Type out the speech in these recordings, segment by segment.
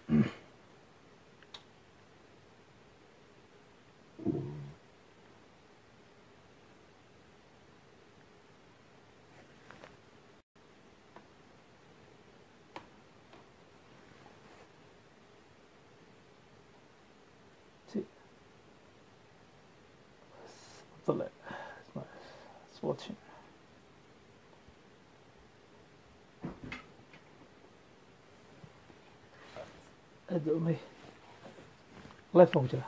طلع it's watching أدومي الله يفهم جرا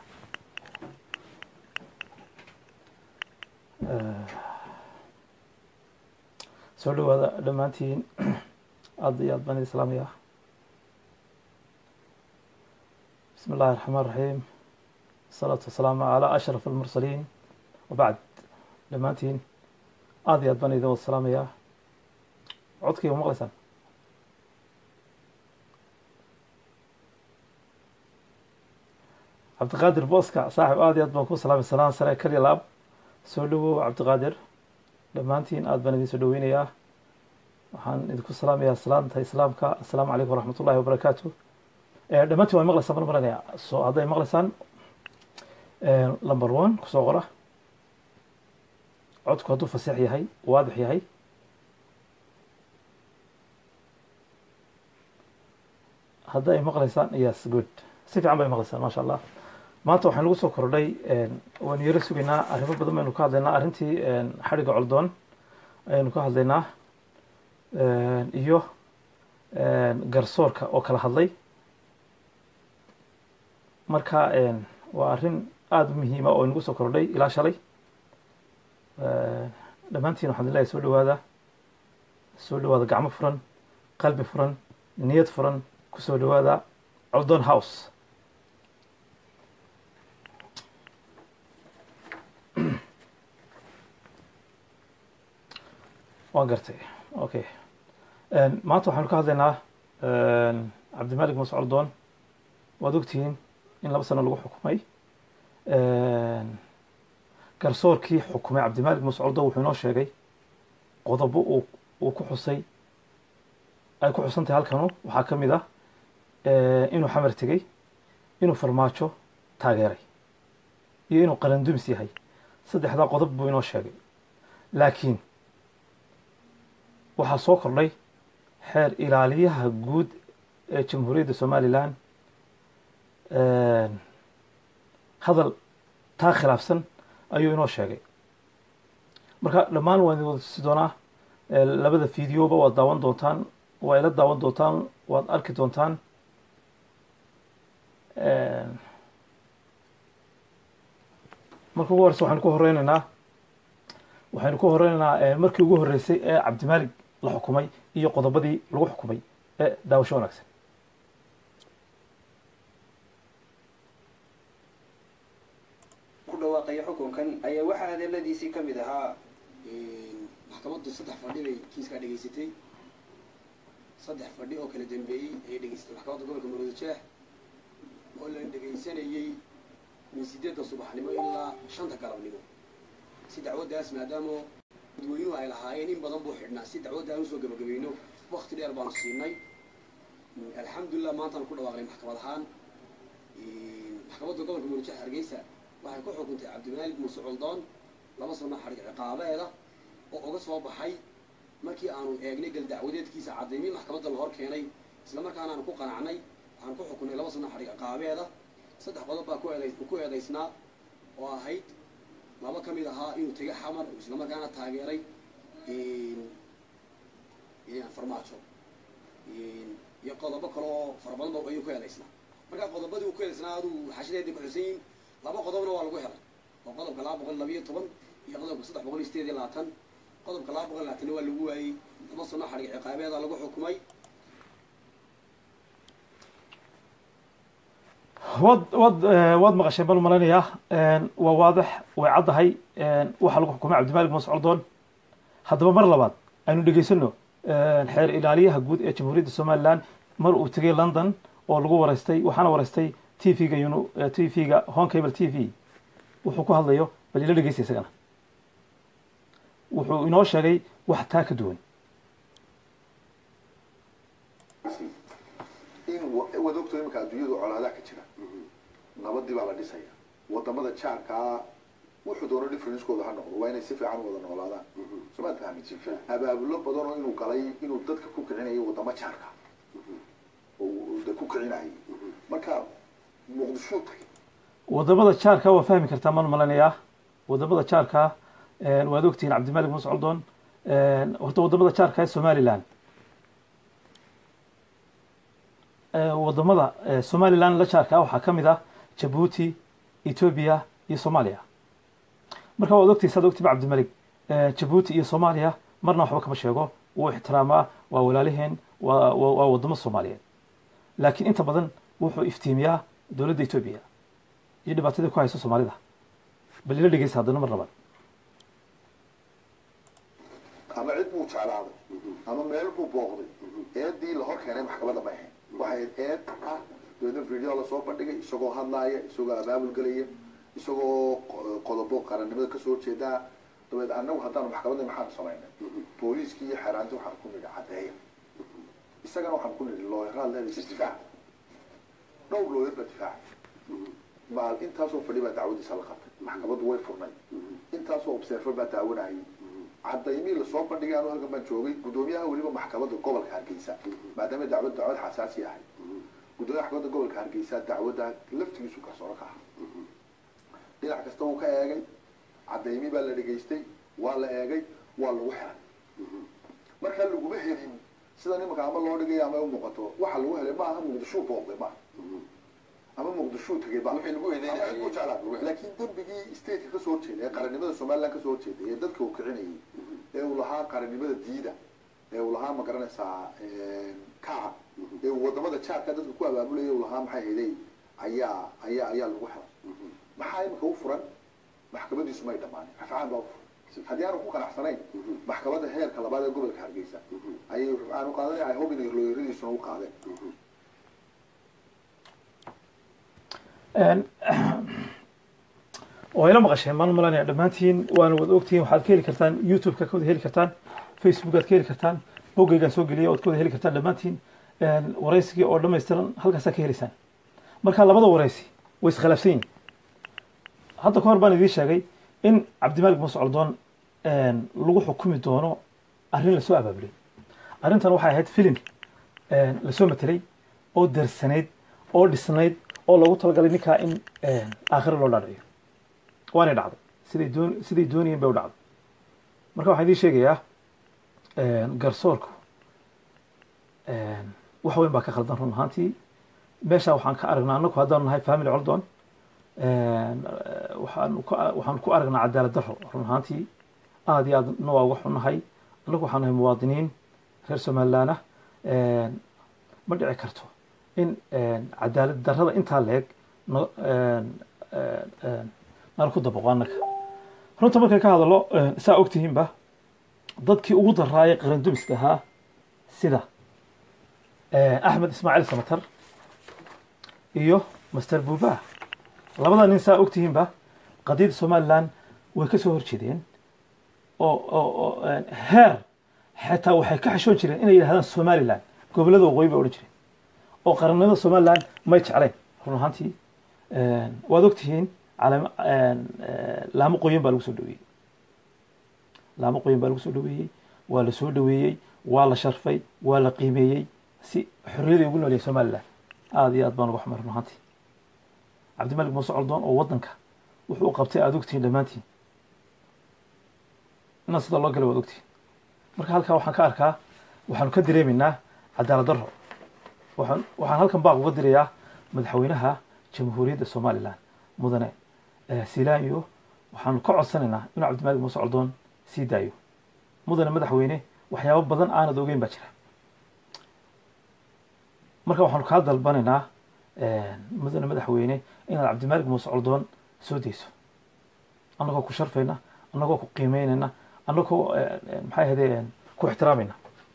soo dhawaada dhammaantiin aad iyo aad baan idin salaamaya bismi illahi الرحمن الرحيم الصلاة والسلام على أشرف المرسلين wabacd dhammaantiin aada iyo aad baan idin wada salaamayaa codkayga ma maqlaysaan cabdiqaadir booska saaxib aada iyo aad baan ku salaamay salaan sare kaliya laab soo dhawow cabdiqaadir dhammaantiin aad baan idin soo dhaweynayaa waxaan idinku salaamayaa salaanta islaamka assalaamu calaykum waraxmat ullahi wabarakaatu dhammaantiin waa maqlaysaan baan maranaya so hadday maqlaysaan number one kusoo qora codku hadduu faseex yahay waadix yahay hadda ay maqlaysaan yes good si fiican bay maqlaysaan maasha allah maanta waxaan lagu soo kordhay waanu yaro sugaynaa arrimo badan baynu ka hadlaynaa arrintii xadhigga coldoon ayaynu ka hadlaynaa iyo garsoorka oo kala hadlay marka waa arrin aada u muhiima oo inagu soo kordhay ilaa shalay dhammaantiin waxaan ilahay soo dhawaada soo dhawaada gacmo furan qalbi furan niyad furan kusoo dhawaada coldon house waan gartay okay maanta waxaanu ka hadlaynaa cabdimalik muuse coldoon waad ogtihiin in laba sano lagu xukumay garsoorkii xukumay cabdimalik muuse coldoon wuxuu inoo sheegay qodobo uu uu ku xusay ay ku xusan tahay halkanu waxaa ka mid ah inuu xamar tegey inuu farmaajo taageeray iyo inuu qarandumis yahay saddexdaa qodob buu inoo sheegay laakiin waxaa soo kordhay xeer ilaaliyaha guud ee jamhuuriyadda somalilan hadal taa khilaafsan ayuu inoo sheegay marka dhammaan waan idin wada tusi doonaa labada videoba waad daawan doontaan waa ila daawan doontaan waad arki doontaan marka ugu horeysa waxaynu ku horeyneynaa waxaynu ku horeyneynaa markii ugu horeysay ee cabdimaalig la xukumay iyo qodobadii lagu xukumay ee daawasho wanaagsan ku dhawaaqaya xukunkan ayaa waxaa hadaladiisii ka mid ahaa maxkamaddu saddex fadhi bay kiiskaa dhegaysatay saddex fadhi oo kala dambeeyey ayay dhegaysatay maxkamadda gobolka maroodi jeex oo la dhegaysanayey min sideedda subaxnimo ilaa shanta galabnimo si dacwaddaas maadaama dadweynuhu ay lahaayeen in badan buu xidhnaa si dacwadda aan usoo gabagabayno wakti dheer baanu siinay alxamdulilah maantaan ku dhawaaqnay maxkamad ahaan maxkamadda gobolka maroodi jeex hargeysa waxay ku xukuntay cabdimaalig muuse coldoon laba sano xadhig ciqaabeeda oo uga soo baxay markii aanu eegnay gal dacwadeedkiisa cadaymi maxkamadda la hor keenay isla markaana aanu ku qanacnay waxaan ku xukunnay laba sano xadhig ciqaabeeda saddex qodob baa ku eeday ku eedaysnaa oo ahayd laba ka mid ahaa inuu tegay xamar isla markaana taageeray farmaajo iyo qodobo kale oo fara badan ba ayuu ku eedaysnaa markaa qodobadii uu ku eedaysnaa aduu xashadeedii ku xusan yihin laba qodobna waa lagu helay oo qodobka laba boqol labayo toban iyo qodobka saddex boqol iyo sideed iyo labaatan qodobka laba boqol labaatanna waa lagu waayey laba sano xadhig ciqaabeeda lagu xukumay waad waad waad maqasheen bal malaynayaa waa waadix way caddahay waxaa lagu xukumay cabdimalik muuse coldoon haddaba mar labaad aynu dhegaysano xeer ilaaliyaha guud ee jamhuuriyadda somalilan mar uu tegay london oo lagu wareystay waxaana wareystay t v-ga yun t v-ga honcable t v wuxuu ku hadlayo bal ila dhegeysta isagana wuxuu inoo sheegay wax taa ka duwan in wa- waad ogto iminka adduunyadu colaadaha ka jira nabadii baa la dhisaya wadamada jaarkaa wuxuu doono differencekooda ha noqdo waa inay si fiican u wada noolaadaan soo maad fahmin abaabulo badan oo inuu galay inuu dadka ku kicinayo wadamo jaarka oo uu de ku kicinayay marka muqdisho tagay wadamada jaarka waa fahmi kartaa maan malanayaa wadamada jaarka een, waad ogtihiin cabdimalik muuse coldoon een, horta wadamada jaarka ee somaliland Ee, wadamada ee, somaliland la jaarka waxaa ka mid ah jabuuti ethiopia iyo soomaaliya marka waad ogtihiin saad ogtiba cabdimalik ee, jabuuti iyo soomaaliya marna waxba kama sheego wuu ixtiraamaa waa walaaliheen waa waa waa wadamo soomaaliyeed laakiin inta badan wuxuu iftiimiyaa dowladda ethiopia iyo dhibaatadii ku hayso soomaalida bal ila dhegeysa haddana mar labaad ama cid buu jeclaaday ama meel buu booqday eedii la hor keenay maxkamadda ma ahayn waxay eed ah dabeedna video lasoo bandhigay isagoo hadlaaya isagoo abaabul gelaya isagoo qo- qodobo qarannimada kasoo horjeedaa dabeed annagu haddaanu maxkamadda maxaanu samaynay booliiskii iyo xeeraanti waxaan ku nidhi caddeeya isagana waxaan ku nidhi looyaraad leedahay isdifaac dhowr looyar baa difaaca maal intaasoo fadhi baa dacwadiisa la qabtay maxkamaddu way furnay intaasoo observer baa daawanayay cadaymii lasoo bandhigay anu halkan baan joogay guddoomiyaha weliba maxkamadda gobolka hargeysa maadaama dacwad dacwad xasaasi ahay guddoomiyaha maxkamadda gobolka hargeysa dacwadda laftigiisu garsooro ka aha dhinac kasta uu ka eegay cadaymii baa la dhegaystay waa la eegay waa lagu xiray marka laguma helin sida nimanka ama loo dhigay ama u muuqato waxa lagu helay maaha muqdishuu booqday maaha ama muqdishuu tagay ba Wixii lagu eedeynayay. Ama ku jeclaa. laakiin dembigii stateka kasoo horjeeda ee qarannimada somaliland kasoo horjeeday ee dadka uu kicinayay ee uu lahaa qarannimada diida ee uu lahaa ma garanaysaa kaca ee uu wadamada jaarka dadka ku abaabulaya uu lahaa maxay hayday ayaa ayaa ayaa lagu xiray maxaa imika u furan maxkamadiisu may dhammaanin rafcaan baa u furan haddii aanu ku qanacsanayn maxkamadda heerka labaad ee gobolka hargeysa ayay rafcaan u qaadanaya ay hob inay looyaradiisuna u qaadeen Een, oo ila maqasheen maan malanaya dhammaantiin waana wada ogtihiin waxaad ka heli kartaan youtube-ka ka wada heli kartaan facebookaad ka heli kartaan boggaygaan soo geliyay ood ka wada heli kartaan dhammaantiin Een, waraysigii oo dhammaystiran halkaasaa ka helaysaan marka labada waraysi way iskhilaafsan yihin hadda ka hor baan idiin sheegay in cabdimalik muuse coldoon een, lagu xukumi doono arrin lasoo abaabulay arrintan waxay ahayd filim een, lasoo matelay oo darsanayd oo dhisnayd oo loogu talagalay ninkaa in aakhiro loo dhaadhiciyo waanay dhacday siday doon siday doonayeen bay u dhacday marka waxaan idiin sheegayaa garsoorku wax weyn baa ka khaldan run ahaantii meesha waxaan ka aragnaa annagu haddaanu nahay family coldon waxaan ku waxaan ku aragnaa cadaalad darro run ahaantii aad iyo aad na waa uga xunnahay annagu waxaan nahay muwaadiniin reer somaliland ah ma dhici karto in cadaalad darrada intaa leeg no nala ku dabaqo annaga runta markay ka hadalo saa ogtihiinba dadkii ugu daraayay qarandumiska ahaa sida axmed ismaaciil samatar iyo master buubaa labada nin saa ogtihiinba qadiyadda somaliland way ka soo horjeedeen oo oo heer xataa waxay ka xishoon jireen inay yidhahdaan somaliland gobollada waqooyi bay odhan jireen oo qarannimada somaliland may jeclayn run ahaantii waad ogtihiin calama laamo qoyan baa lagu soo dhaweeyey laamo qoyan baa lagu soo dhaweeyey waa la soo dhaweeyey waa la sharfay waa la qiimeeyey si xorriyaday ugu noolyahay somaliland aada iyo aad baan uga xumay run ahaantii cabdimalik muuse coldoon oo waddanka wuxuu u qabtay aada ogtihiin dhammaantiin inaa sida loo galay waad ogtihiin marka halkaa waxaan ka arkaa waxaanu ka dareemaynaa cadaalad darro waxaan waxaan halkan baaq uga dirayaa madaxweynaha jamhuuriyadda somaliland mudane silaanyo waxaanu ka codsanaynaa inuu cabdimalik muuse coldoon sii daayo mudane madaxweyne waxyaabo badan aanad ogeyn baa jira marka waxaanu kaa dalbanaynaa mudane madaxweyne inaad cabdimalik muuse coldoon soo dayso annagoo ku sharfayna annagoo ku qiimeynayna annagoo maxay ahayde ku ixtiraamayna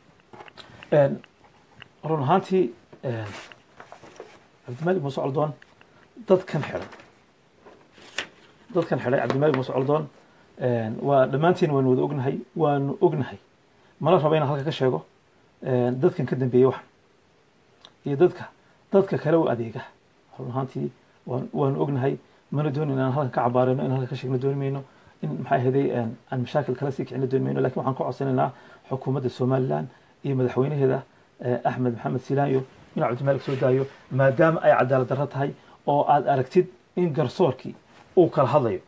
run ahaantii cabdimalik muuse coldoon dadkan xidhay dadkan xidhay cabdimalik muuse coldoon waa dhammaantiin waanu wada ognahay waanu ognahay mala raba inaan halka ka sheego dadkan ka dambeeyey waxan iyo dadka dadka kale u adeega run ahaantii waan waanu ognahay mana doonin inaan halkan ka cabaarino in halkan ka sheegno dooni mayno in maxay ahaday aan mashaakil kala sii kicino dooni mayno lakin waxaan ka codsanaynaa xukuumadda somaliland iyo madaxweynaheeda axmed maxamed silaanyo inuu cabdimalik soo daayo maadaama ay cadaalad darro tahay oo aad aragtid in garsoorkii uu kala hadlayo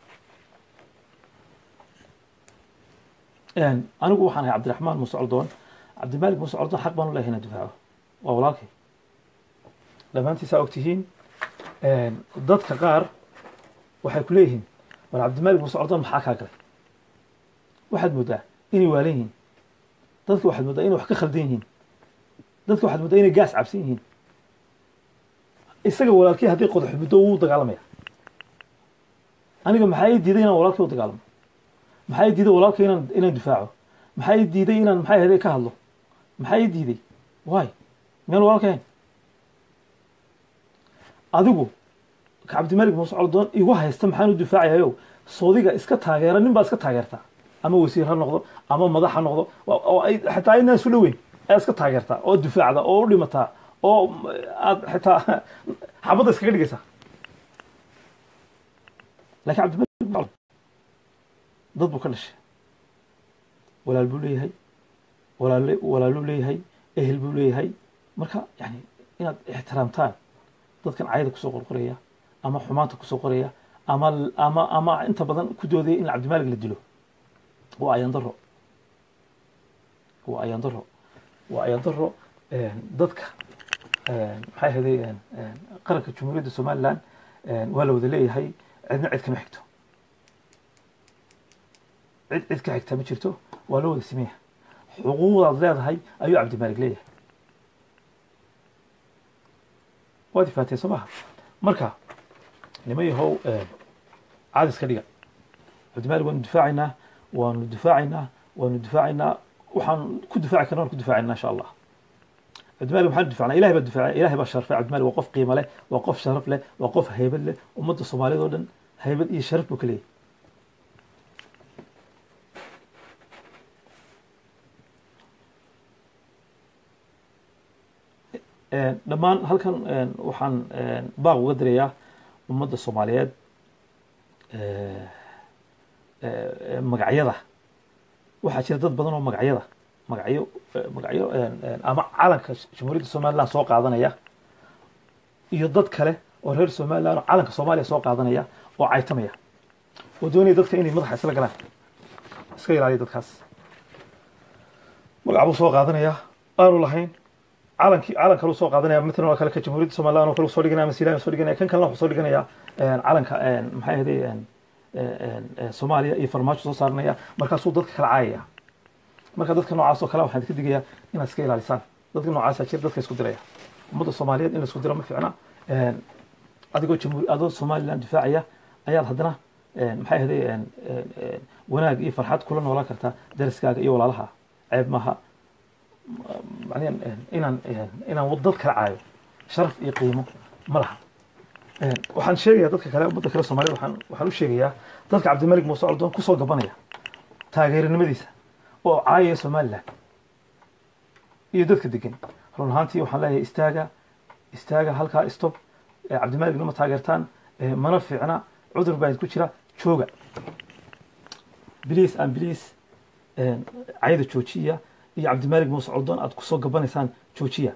anigu waxaan ahay cabdiraxmaan muuse coldoon cabdimalik muuse coldoon xaq baan u lehay inaan difaaco waa walaalkay dhammaantiisaa og tihiin dadka qaar waxay ku leeyihiin war cabdimalik muuse coldoon maxaa kaa galay waxaad mooddaa inay waalan yihiin dadka waxaad mooddaa inay wax ka khaldan yihiin dadka waxaad mooddaa inay gaas cabsan yihiin isaga walaalkii haddii qodax muddo wuu dagaalamaya aniga maxaa ii diiday inaan walaalkii u dagaalamo maxaa ii diiday walaalkii inaan inaan difaaco maxaa ii diiday inaan maxay ahaday ka hadlo maxaa ii diiday waay miyaan walaalkahayn adigu ka cabdimalik muuse coldoon igu haysta maxaan u difaacayayo soodiga iska taageera nin baa iska taageertaa ama wasiir ha noqdo ama madax ha noqdo oo ay xataa inaan isu dhoweyn ayaa iska taageertaa oo difaacda oo u dhimataa oo aad xitaa xabadda iskaga dhigaysaa lakin cabdimalik dad buu ka dhashay walaal buu leeyahay walaal walaaluu leeyahay ehel buu leeyahay marka yani inaad ixtiraamtaan dadkan cayada kusoo qorqoraya ama xumaanta kusoo qoraya ama ama ama inta badan ku doodaya in cabdimalik la dilo waa ayaan daro waa ayaan daro waa ayaan daro dadka maxay ahaday qaranka jumhuuriyadda somaliland waa la wada leeyahay cidna cid kama xigto cid cid ka xigta ma jirto waa loo wada sameeya xuquuqdaad leedahay ayuu cabdimalik leeyahay waad ifaatee soo maha marka nima yahow caadis ka dhiga cabdimalik waanu difaacaynaa waanu difaacaynaa waanu difaacaynaa waxaan ku difaaci karna waan ku difaacayna insha allah cabdimalik maxaan difacnaa ilahay baa difacay ilahay baa sharfay cabdimalik waa qof qiimo leh waa qof sharaf leh waa qof haybad leh ummadda soomaaliyad oo dhan haybad iyo sharaf buu ka leeyahy dhammaan halkan waxaan baaq uga dirayaa ummadda soomaaliyeed magacyada waxaa jira dad badan oo magacyada magacyo magacyo ama calanka jamhuuriyadda somaliland soo qaadanaya iyo dad kale oo reer somaliland oo calanka soomaaliya soo qaadanaya oo caytamaya oo doonaya dadka inay madaxa isla galaan iska ilaaliya dadkaas magac buu soo qaadanaya aanu lahayn calankii calan kalu soo qaadanaya matalan waa kale ka jamhuuriyadda somaliland oo kale soo dhiganaya masilan soo dhiganaya kan kalena wuxuu soo dhiganaya calanka maxay ahaday soomaaliya iyo farmaajo soo saaranaya markaasuu dadka kala caayaya marka dadka noocaas oo kale waxaan ka digayaa inaad iska ilaalisaan dadka noocaasa jira dadka isku diraya ummadda soomaaliyeed in la isku diro ma fiicna adigoo jamhuur adoo somaliland difaacaya ayaad haddana maxay ahaday wanaag iyo farxad kula noolaan kartaa dariskaaga iyo walaalaha ceeb maaha macnaha inaan inaan dad kala caayo sharaf iyo qiimo ma laha waxaan sheegayaa dadka kale ummadda kale soomaaliyed waxaan waxaan u sheegayaa dadka cabdimalik muuse coldoon kusoo gabanaya taageeranimadiisa oo caayaya somaliland iyo dadka degan run ahaantii waxaan leeyahay istaaga istaaga halkaa stop cabdimalik nama taageertaan mana fiicna cudur baa ku jira jooga bliis aan bliis cayda joojiya iyo cabdimalik muuse coldoon aad kusoo gabanaysaan joojiya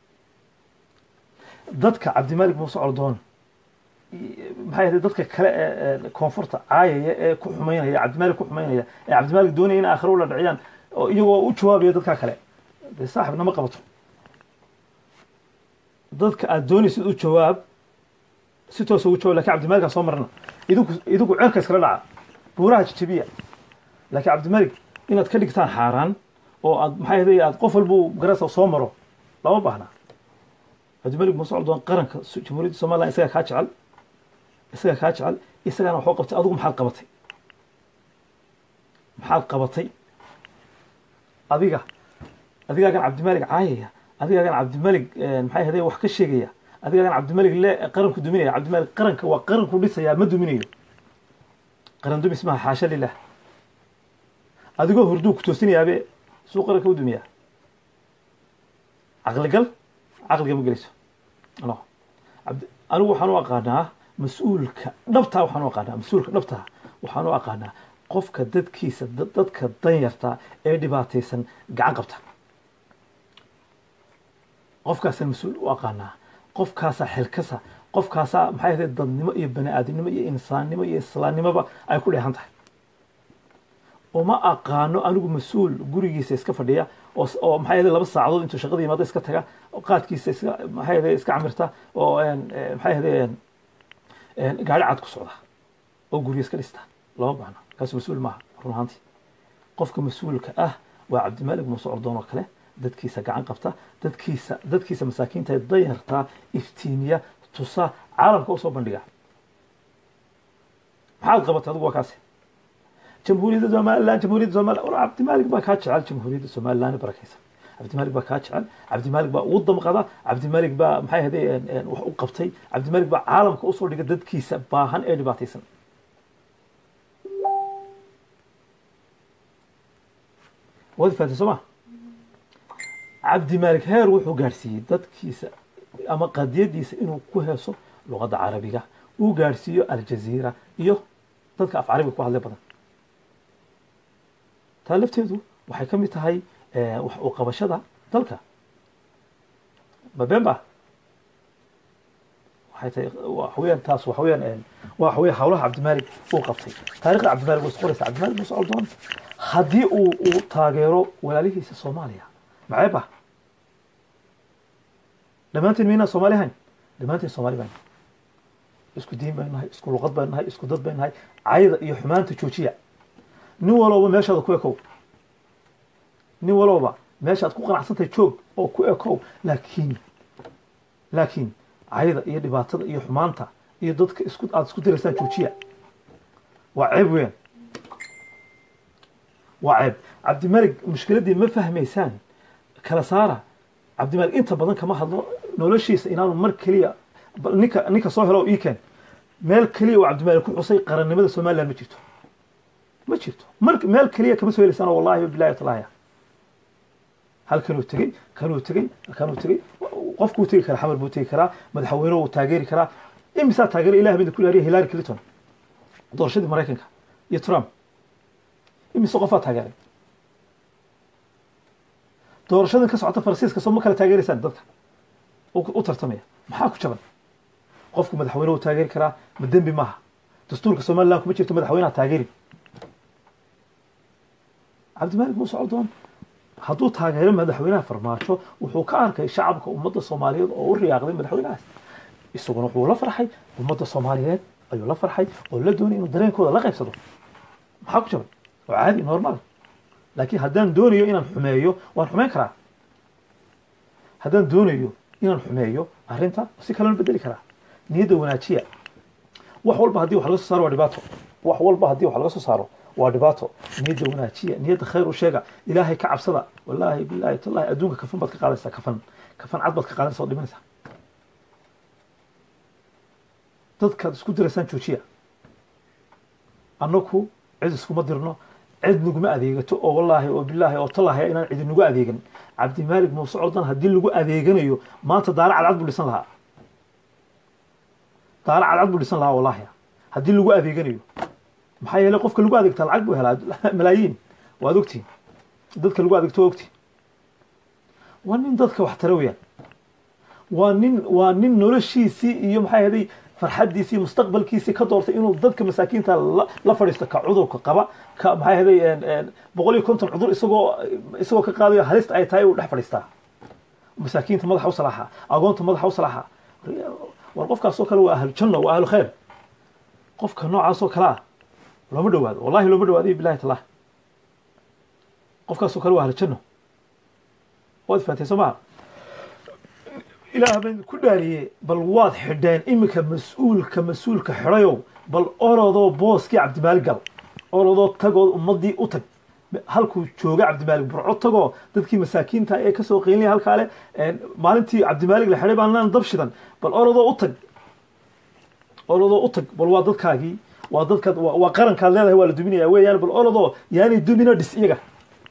dadka cabdimalik muuse coldoon maxay ahayd dadka kale ee koonfurta caayaya ee ku xumaynaya cabdimalik ku xumaynaya ee cabdimalik doonaya in aakhiro ula dhiciyaan oo iyagoo u jawaabaya dadkaa kale dee saaxib nama qabato dadka aad doonaysid u jawaab si toosa ugu jawaab lakin cabdimalikaa soo marna idinku idinku cerka iskala dhaca buuraha jajabiya laakiin cabdimalik inaad ka dhigtaan xaaraan oo aad maxay ahaday aad qof walbuu garasa soo maro lama baahna cabdimalik muuse coldoon qaranka jamhuuriyadda somaliland isagaa kaa jecel isagaa kaa jecel isagaana waxuu qabtay adigu maxaad qabatay maxaad qabatay adiga adigaagan cabdimalik caayaya adigaagan cabdimalik maxay ahaday wax ka sheegaya adigaagan cabdimalik le qaranku duminaya cabdimalik qaranka waa qaranku dhisayaa ma duminayo qaran dumis maha xaasha lilah adigoo hurduu ku toosinayaabe suu qaranka u dumiyaa caqligal caqliga ma gelayso no cabdi anigu waxaan u aqaanaa mas-uulka dhabtaa waxaan u aqaanaa mas-uulka dhabtaa waxaan u aqaanaa qofka dadkiisa dad- dadka danyarta ee dhibaataysan gacan qabta qofkaasaan mas-uul u aqaanaa qofkaasaa xilkasa qofkaasaa maxay ahayd dadnimo iyo bani aadamnimo iyo insaannimo iyo islaamnimoba ay ku dheehan tahay uma aqaano anigu mas-uul gurigiisa iska fadhiya oo s- oo maxay ahayd laba saacadood intuu shaqada yimaado iska taga oo qaadkiisa iska maxay ahayd iska camirta oo een, eh, maxay ahayd gaari cad ku socda oo guryo iska dhista lama baahno kaas mas-uul maaha run ahaantii qofka mas-uulka ah waa cabdimaalig muuse ordoon oo kale dadkiisa gacan qabta dadkiisa dadkiisa masaakiinta ee dayarta iftiimiya tusa caalamka usoo bandhiga maxaad qabatay adigu waa kaasi jamhuuriyadda somaliland jamhuuriyadda somaliland war cabdimaalig baa kaa jecel jamhuuriyadda somaliland barakaysan cabdimaalig baa kaa jecel cabdimaalig baa ugu damqada cabdimaalig baa maxay ahaday wax u qabtay cabdimaalig baa caalamka usoo dhiga dadkiisa baahan ee dhibaataysan waad fahatay soo ma cabdimaalig heer wuxuu gaadhsiiyey dadkiisa ama qadiyadiisa inuu ku heeso luqadda carabiga uu gaadhsiiyo aljaziira iyo dadka af carabiga ku hadlay badan taa lafteedu waxay ka mid tahay eh, wax u qabashada dalka ma been ba waxay tahay waxa weeyaan taas waxa weeyaan eh, waxa weeye hawlaha cabdimaalig uu qabtay taariikhda cabdimaalig way isqoraysa cabdimaalig muuse coldoon haddii uu uu taageero walaalihiisa soomaaliya maxay ba dhammaantiin miynaa soomaali hayn dhammaantiin soomaali baan isku diin baynu nahay isku luqad baynu nahay isku dad baynu nahay cayda iyo xumaanta joojiya nin walowba meeshaada ku ekow nin walowba meeshaad ku qanacsantahay joog oo ku ekow laakiin laakiin cayda iyo dhibaatada iyo xumaanta iyo dadka isku aada isku diraysaan joojiya waa ceeb weyn waa ceeb cabdimalik mushkiladdii ma fahmaysaan kala saara cabdimalik inta badan kama hadlo noloshiisa inaanu mar keliya bal ninka ninka soo helo iken meel keliya oo cabdimalik ku xusay qarannimada somaliland ma jirto ma jirto mar meel keliya kama soo helaysaan wallahi bilahi talaya halkanuu tegey kanuu tegey kanuu tegey qofkuu tegi karaa xamar buu tegi karaa madaxweyne wuu taageeri karaa imisaa taageera ilah bida ku ilaariya hillary clinton doorashadii maraykanka iyo trump imise qofaa taageeray doorashadan ka socota faransiiska soo ma kala taageeraysaan dadka u u tartamaya maxaa ku jaban qofku madaxweyne wuu taageeri karaa ma dembi maaha dastuurka somaliland kuma jirto madaxweynaha taageeri cabdimalik muuse coldoon hadduu taageero madaxweynaha farmaajo wuxuu ka arkay shacabka ummadda soomaaliyeed oo u riyaaqday madaxweynahaas isaguna wuxuu la farxay ummadda soomaaliyeed ayuu la farxay oo la doonay inuu dareenkooda la qaybsado maxaa ku jaban oo caadi normal laakiin haddaan doonayo inaan xumeeyo waan xumeyn karaa haddaan doonayo inaan xumeeyo arrinta si kalena bedeli karaa niyadda wanaajiya wax walba haddii wax laga soo saaro waa dhibaato wax walba haddii wax laga soo saaro waa dhibaato niyadda wanaajiya niyadda khayr u sheega ilaahay ka cabsada wallaahi bilaahi tallahi adduunka kafan baad ka qaadaysaa kafan kafan cad baad ka qaadanaysa oo dhimanaysaa dadkaad isku diraysaan joojiya annaku cid iskuma dirno cid naguma adeegato oo wallaahi oo bilaahi oo tallaahi inaan cidi nagu adeegan cabdimaalig muuse coldan haddii lagu adeeganayo maanta daara cadcad buu dhisan lahaa daara cadcad buu dhisan lahaa wallaahi haddii lagu adeeganayo maxaa yeelay qofka lagu adeegtaa lacag buu helaa malaayiin waad ogtiin dadka lagu adeegto waa ogtiin waa nin dadka wax tara weyaan waa nin waa nin noloshiisii iyo maxay ahaday farxaddiisii iyo mustaqbalkiisii ka doortay inuu dadka masaakiinta la, la fadhiisto ka cudurka qaba ka maxay ahaday boqol iyo konton cudur isagoo isagoo ka qaadayo halista ay tahay uu dhex fadhiistaa masaakiinta madaxa u salaaxa agoonta madaxa u salaaxa war qofkaasoo kale waa ahlu janno waa ahlu khayr qofka noocaasoo kale ah looma dhawaado wallahi looma dhawaado bilahi talah qofkaasoo kale waa ahlu janno waad fahatay soo maha ilaah baan ku dhaariyey bal waad xidheen iminka mas-uulka mas-uulka xidhayow bal orodoo booskii cabdimaalig gal orodoo tagoo ummadii u tag halkuu jooga cabdimaalig burco tagoo dadkii masaakiinta ee kasoo qeynlaya halkaale maalintii cabdimaalig la xidhay baan laan dab shidan bal orodoo u tag orodoo u tag bal waa dadkaagii waa dadkaad waa waa qarankaad leedahay waa la duminaya weeyaan bal orodoo yaani dumina dhis iyaga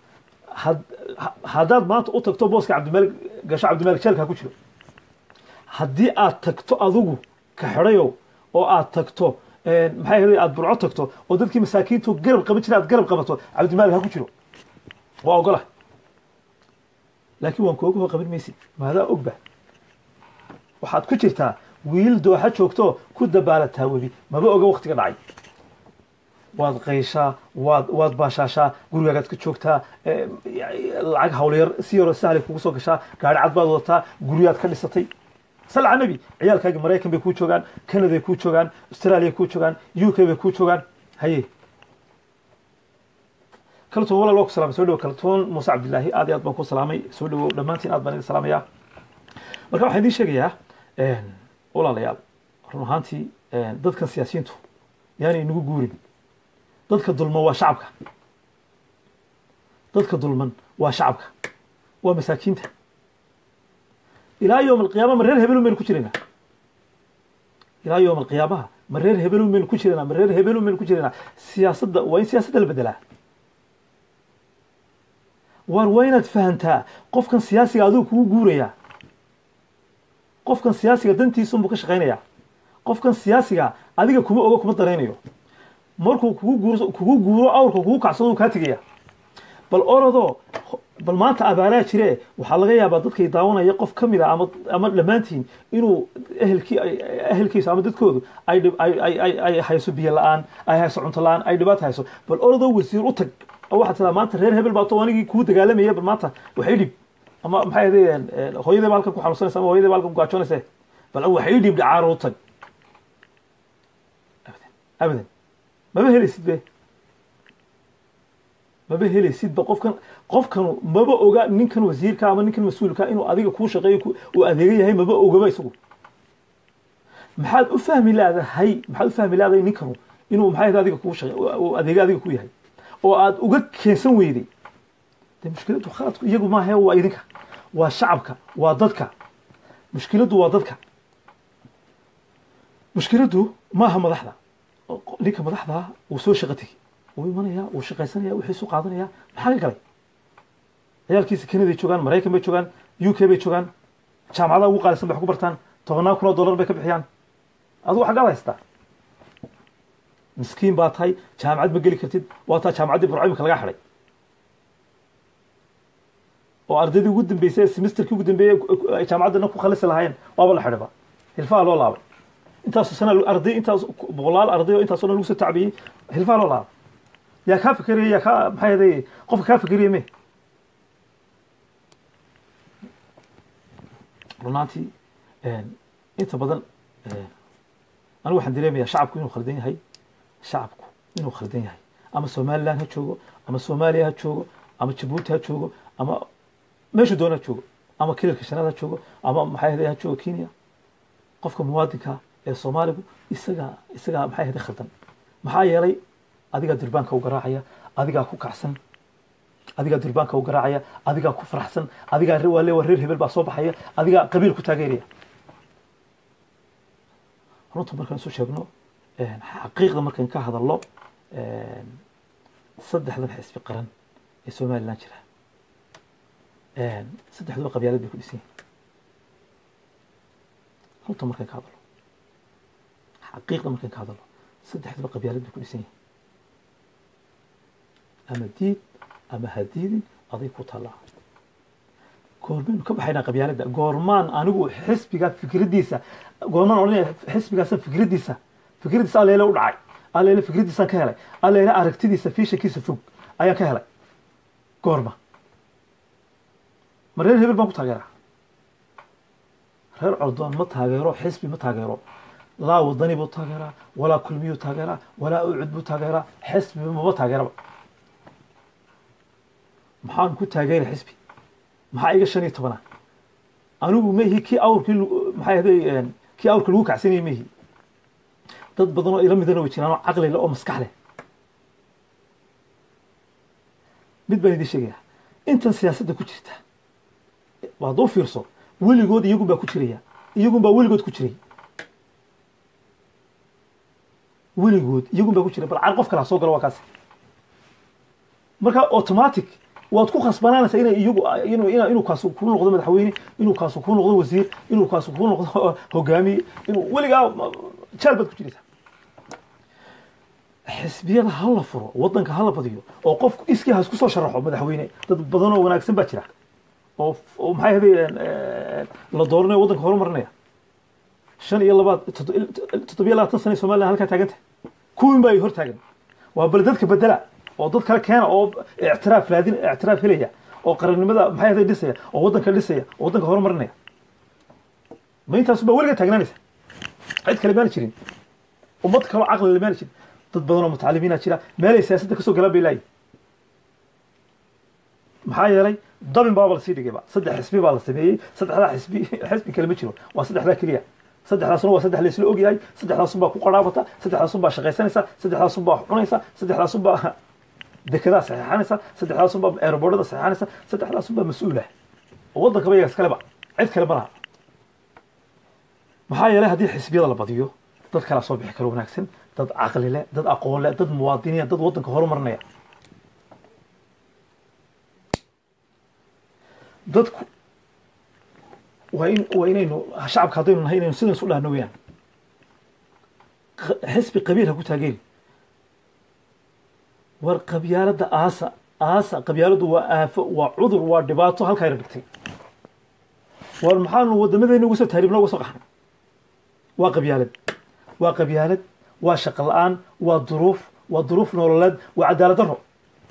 had haddaad maanta u tagto booska cabdimaalig gasho cabdimaalig jeelka ha ku jiro haddii aad tagto adigu ka xidhayow oo aad tagto maxay ahayd aad burco tagto oo dadkii masaakiintu garab qaban jira aad garab qabato cabdimalik ha ku jiro waa ogola laakiin waan kooga hoo qaban maysid maadaa ogba waxaad ku jirtaa wiil dooxa joogto ku dabaalataa webi maba oga waktiga dhacay waad qayshaa waad waad baashaashaa gurigaagaad ka joogtaa lacag hawlyar si yaroo sahlay kugu soo gashaa gaari cad baad wadataa guryaad ka dhisatay salca nebi ciyaalkaagi maraykan bay kuu joogaan canaday kuu joogaan australia kuu joogaan u k bay kuu joogaan haye kaltuun walaal waa ku salamay soo dhawo kaltuun muuse cabdillaahi aad iyo aad baan ku salaamay soo dhawow dhammaantiin aad baan idin salaamayaa marka waxaan idiin sheegayaa walaalayaal run ahaantii dadkan siyaasiyiintu yaanay inagu guurin dadka dulman waa shacabka dadka dulman waa shacabka waa masaakiinta ilaa yowm alqiyaama ma reer hebelun baynu ku jiraynaa ilaa yowm alqiyaamaha ma reer hebelun baynu ku jiraynaa ma reer hebelun baynu ku jiraynaa siyaasadda waa in siyaasadda la bedelaa waar waa inaad fahantaa qofkan siyaasiga adigu kugu guurayaa qofkan siyaasiga dantiisunbuu ka shaqaynayaa qofkan siyaasiga adiga kuma ogo kuma daraynayo markuu kugu guuro kugu guuro awrka kugu kacsado kaa tegaya bal orodoo bal maanta abaaraa jire waxaa laga yaabaa dadkay daawanaya qof ka mid a ama ama dhammaantiin inuu ehelkii ehelkiisa ama dadkoodu ay ay ay hayso biyo la-aan ay hayso cunto la-aan ay dhibaato hayso bal orodoo wasiir u tag oo waxaad tiraa maanta reer hebel baato anigii kuu dagaalamaya bal maanta waxay dhib ama maxay ahaydeen hooyadii ba halkan ku xanuunsanaysa ama hooyadii ba halkan ku gaajoonaysa bal waxay dhib dhacaaro u tag abadan abadan maba helaysid be maba helaysidba qofkan qofkanu maba oga ninkan wasiirka ama ninkan mas-uulka inuu adiga kuu shaqeeyo uu adeega yahay maba ogaba isagu maxaad u fahmi leedahay maxaad u fahmi leedahay ninkanu inuu maxay adiga kuu shaqe uu adeega adiga ku yahay oo aad uga keensan weyday de mushkiladdu khaladku iyagu maahe waa idinka waa shacabka waa dadka mushkiladdu waa dadka mushkiladdu maaha madaxda ninka madaxda wuu soo shaqo tegi wuu imanaya wuu shaqaysanaya wixiisu qaadanaya maxaa ka galay ciyaalkiisa kanaday joogaan maraykan bay joogaan u k bay joogaan jaamacadaha ugu qaalisan bay wax ku bartaan tobannaan kun oo dollar bay ka bixiyaan adigu xaggaad haystaa miskiin baa tahay jaamacad ma geli kartid waa taa jaamacaddii burco imika laga xidhay oo ardaydii ugu dambeysay ee semesterkii ugu dambeeyey ay jaamacaddana ku khalisi lahaayeen waaba la xidhayba hilfaha loo laabay intaasoo sana arday intaas boqolaal arday oo intaasoo dhan lagu soo tacbiyey hilfaha loo laabay yaa kaa fikeriya yaa kaa maxay ahaday qofka kaa fikeriya me runaantii inta badan anigu waxaan dareemayaa shacabku inuu khaldan yahay shacabku inuu khaldan yahay ama somaliland ha joogo ama soomaaliya ha joogo ama jabuuti ha joogo ama meeshu doona ha joogo ama kilalka shanaad ha joogo ama maxay ahaday ha joogo kenya qofka muwaadinka ee soomaaligu isagaa isagaa maxay ahaday khaldan maxaa yeelay adigaa durbaanka u garaacaya adigaa ku kacsan adigaa durbaanka u garaacaya adigaa ku faraxsan adigaa waa le waa reer hebel baa soo baxaya adigaa qabiil ku taageeraya runta markaan isu sheegno xaqiiqda markaan ka hadalno saddexdan xisbi qaran ee somaliland jira saddexduba qabyaalad bay ku dhisan yihin runta markaan ka hadalno xaqiiqda markaan ka hadalno saddexduba qabyaalad bay ku dhisan yihin ama diid ama hadiidin aday ku tallaa goormaynu ka baxaynaa qabyaaladda goormaan anigu xisbiga fikraddiisa goormaan odhanaya xisbigaasa fikraddiisa fikraddiisa alleele u dhacay alleele fikraddiisaan ka helay alleele aragtidiisa fiishankiisa fog ayaan ka helay goorma ma reer hebel baan ku taageeraa reer cordoon ma taageero xisbi ma taageero laa wadani buu taageeraa walaa kulmiyuu taageeraa walaa ucud buu taageeraa xisbi maba taageeraba maxaan ku taageera xisbi maxaa iga shan iyo tobana anigu maihi kii awrkii maxay ahday kii awrka lagu kacsanayay maihi dad badan oo ila midana way jiraan oo caqli leh oo maskax leh mid baan idin sheegayaa intan siyaasadda ku jirta waad u fiirso weligood iyagun baa ku jiraya iyagun baa weligood ku jiray weligood iyagun baa ku jiray bal car qof kale ha soo galo waa kaasi marka automatic waad ku khasbanaanaysaa inay iyagu inuu ina- inuu kaasu kuu noqdo madaxweyne inuu kaasu kuu noqdo wasiir inuu kaasu kuu noqdo hogaamiye inuu weligaa ma- jaal baad ku jiraysaa xisbiyada ha la furo wadanka ha la badiyo oo qofku iskii ha isku soo sharaxo madaxweyne dad badan oo wanaagsan baa jira oo oo maxay ahayd la dooranayo waddanka horumarinaya shan iyo labaad toddobiyo labaatan sana somaliland halkaa taagan tahay kuwin baa ay hor taagan waa bal dadka bedela oo dad kale keena oo ictiraaf raadin ictiraaf helaya oo qarannimada maxay ahayd dhisaya oo waddanka dhisaya oo waddanka horumarinaya ma intaasu baa weliga taagnaanaysa cid kale maana jirin ummad kaloo caqli le maana jirin dad badan oo mutacalimiina jira meelay siyaasadda kasoo galaan bay laayihin maxaa yeelay dabin baaba lasii dhigayba saddex xisbi baa la sameeyey saddexdaa xisbi xisbi kale ma jiro waa saddexdaa keliya saddexdaasuna waa saddex laysla ogyahay saddexdaasun baa ku qaraabata saddexdaasun baa shaqaysanaysa saddexdaasun baa cunaysa saddexdaasun baa dekedaa saxeexanaysa saddexdaasun baa aeroboortada saxeexanaysa saddexdaasun baa mas-uula oo waddankaba iyagas kaleba cid kale ma laha maxaa yeelay haddii xisbiyada la badiyo dad kalaa soo bixi karo wanaagsan dad caqli leh dad aqoon leh dad muwaadiniya dad waddanka horumarinaya dadku waa in waa inaynu shacabka haddaynu nahay inaynu sidan isu dhahno weyaan q- xisbi qabiil ha ku taageeri war qabyaaladda aasa aasa qabyaaladdu waa aafo waa cudur waa dhibaato halkaayna dhigtay war maxaanu wadamadeena uga soo taariibna uga soo qaxnay waa qabyaalad waa qabyaalad waa shaqo la-aan waa duruuf waa duruuf nololeed waa cadaalad darro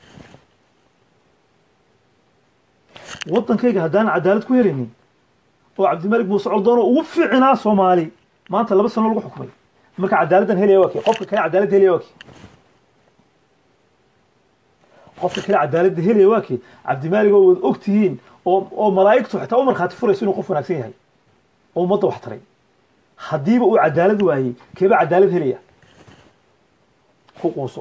waddankayga haddaan cadaalad ku helaynin oo cabdimalik muuse coldoon oo ugu fiicnaa soomaali maanta laba sano lagu xukumay marka cadaaladdan helaya waa kii qofka kale cadaalad helaya waa kii qofka kale cadaaladda helaya waa kii cabdimalik oo wad og tihiin oo oo malaa'igtu xitaa u markhaati furayso inuu qof wanaagsan yahay oo ummadda wax taray haddiiba uu cadaalad waayey keeba cadaalad helaya ku quuso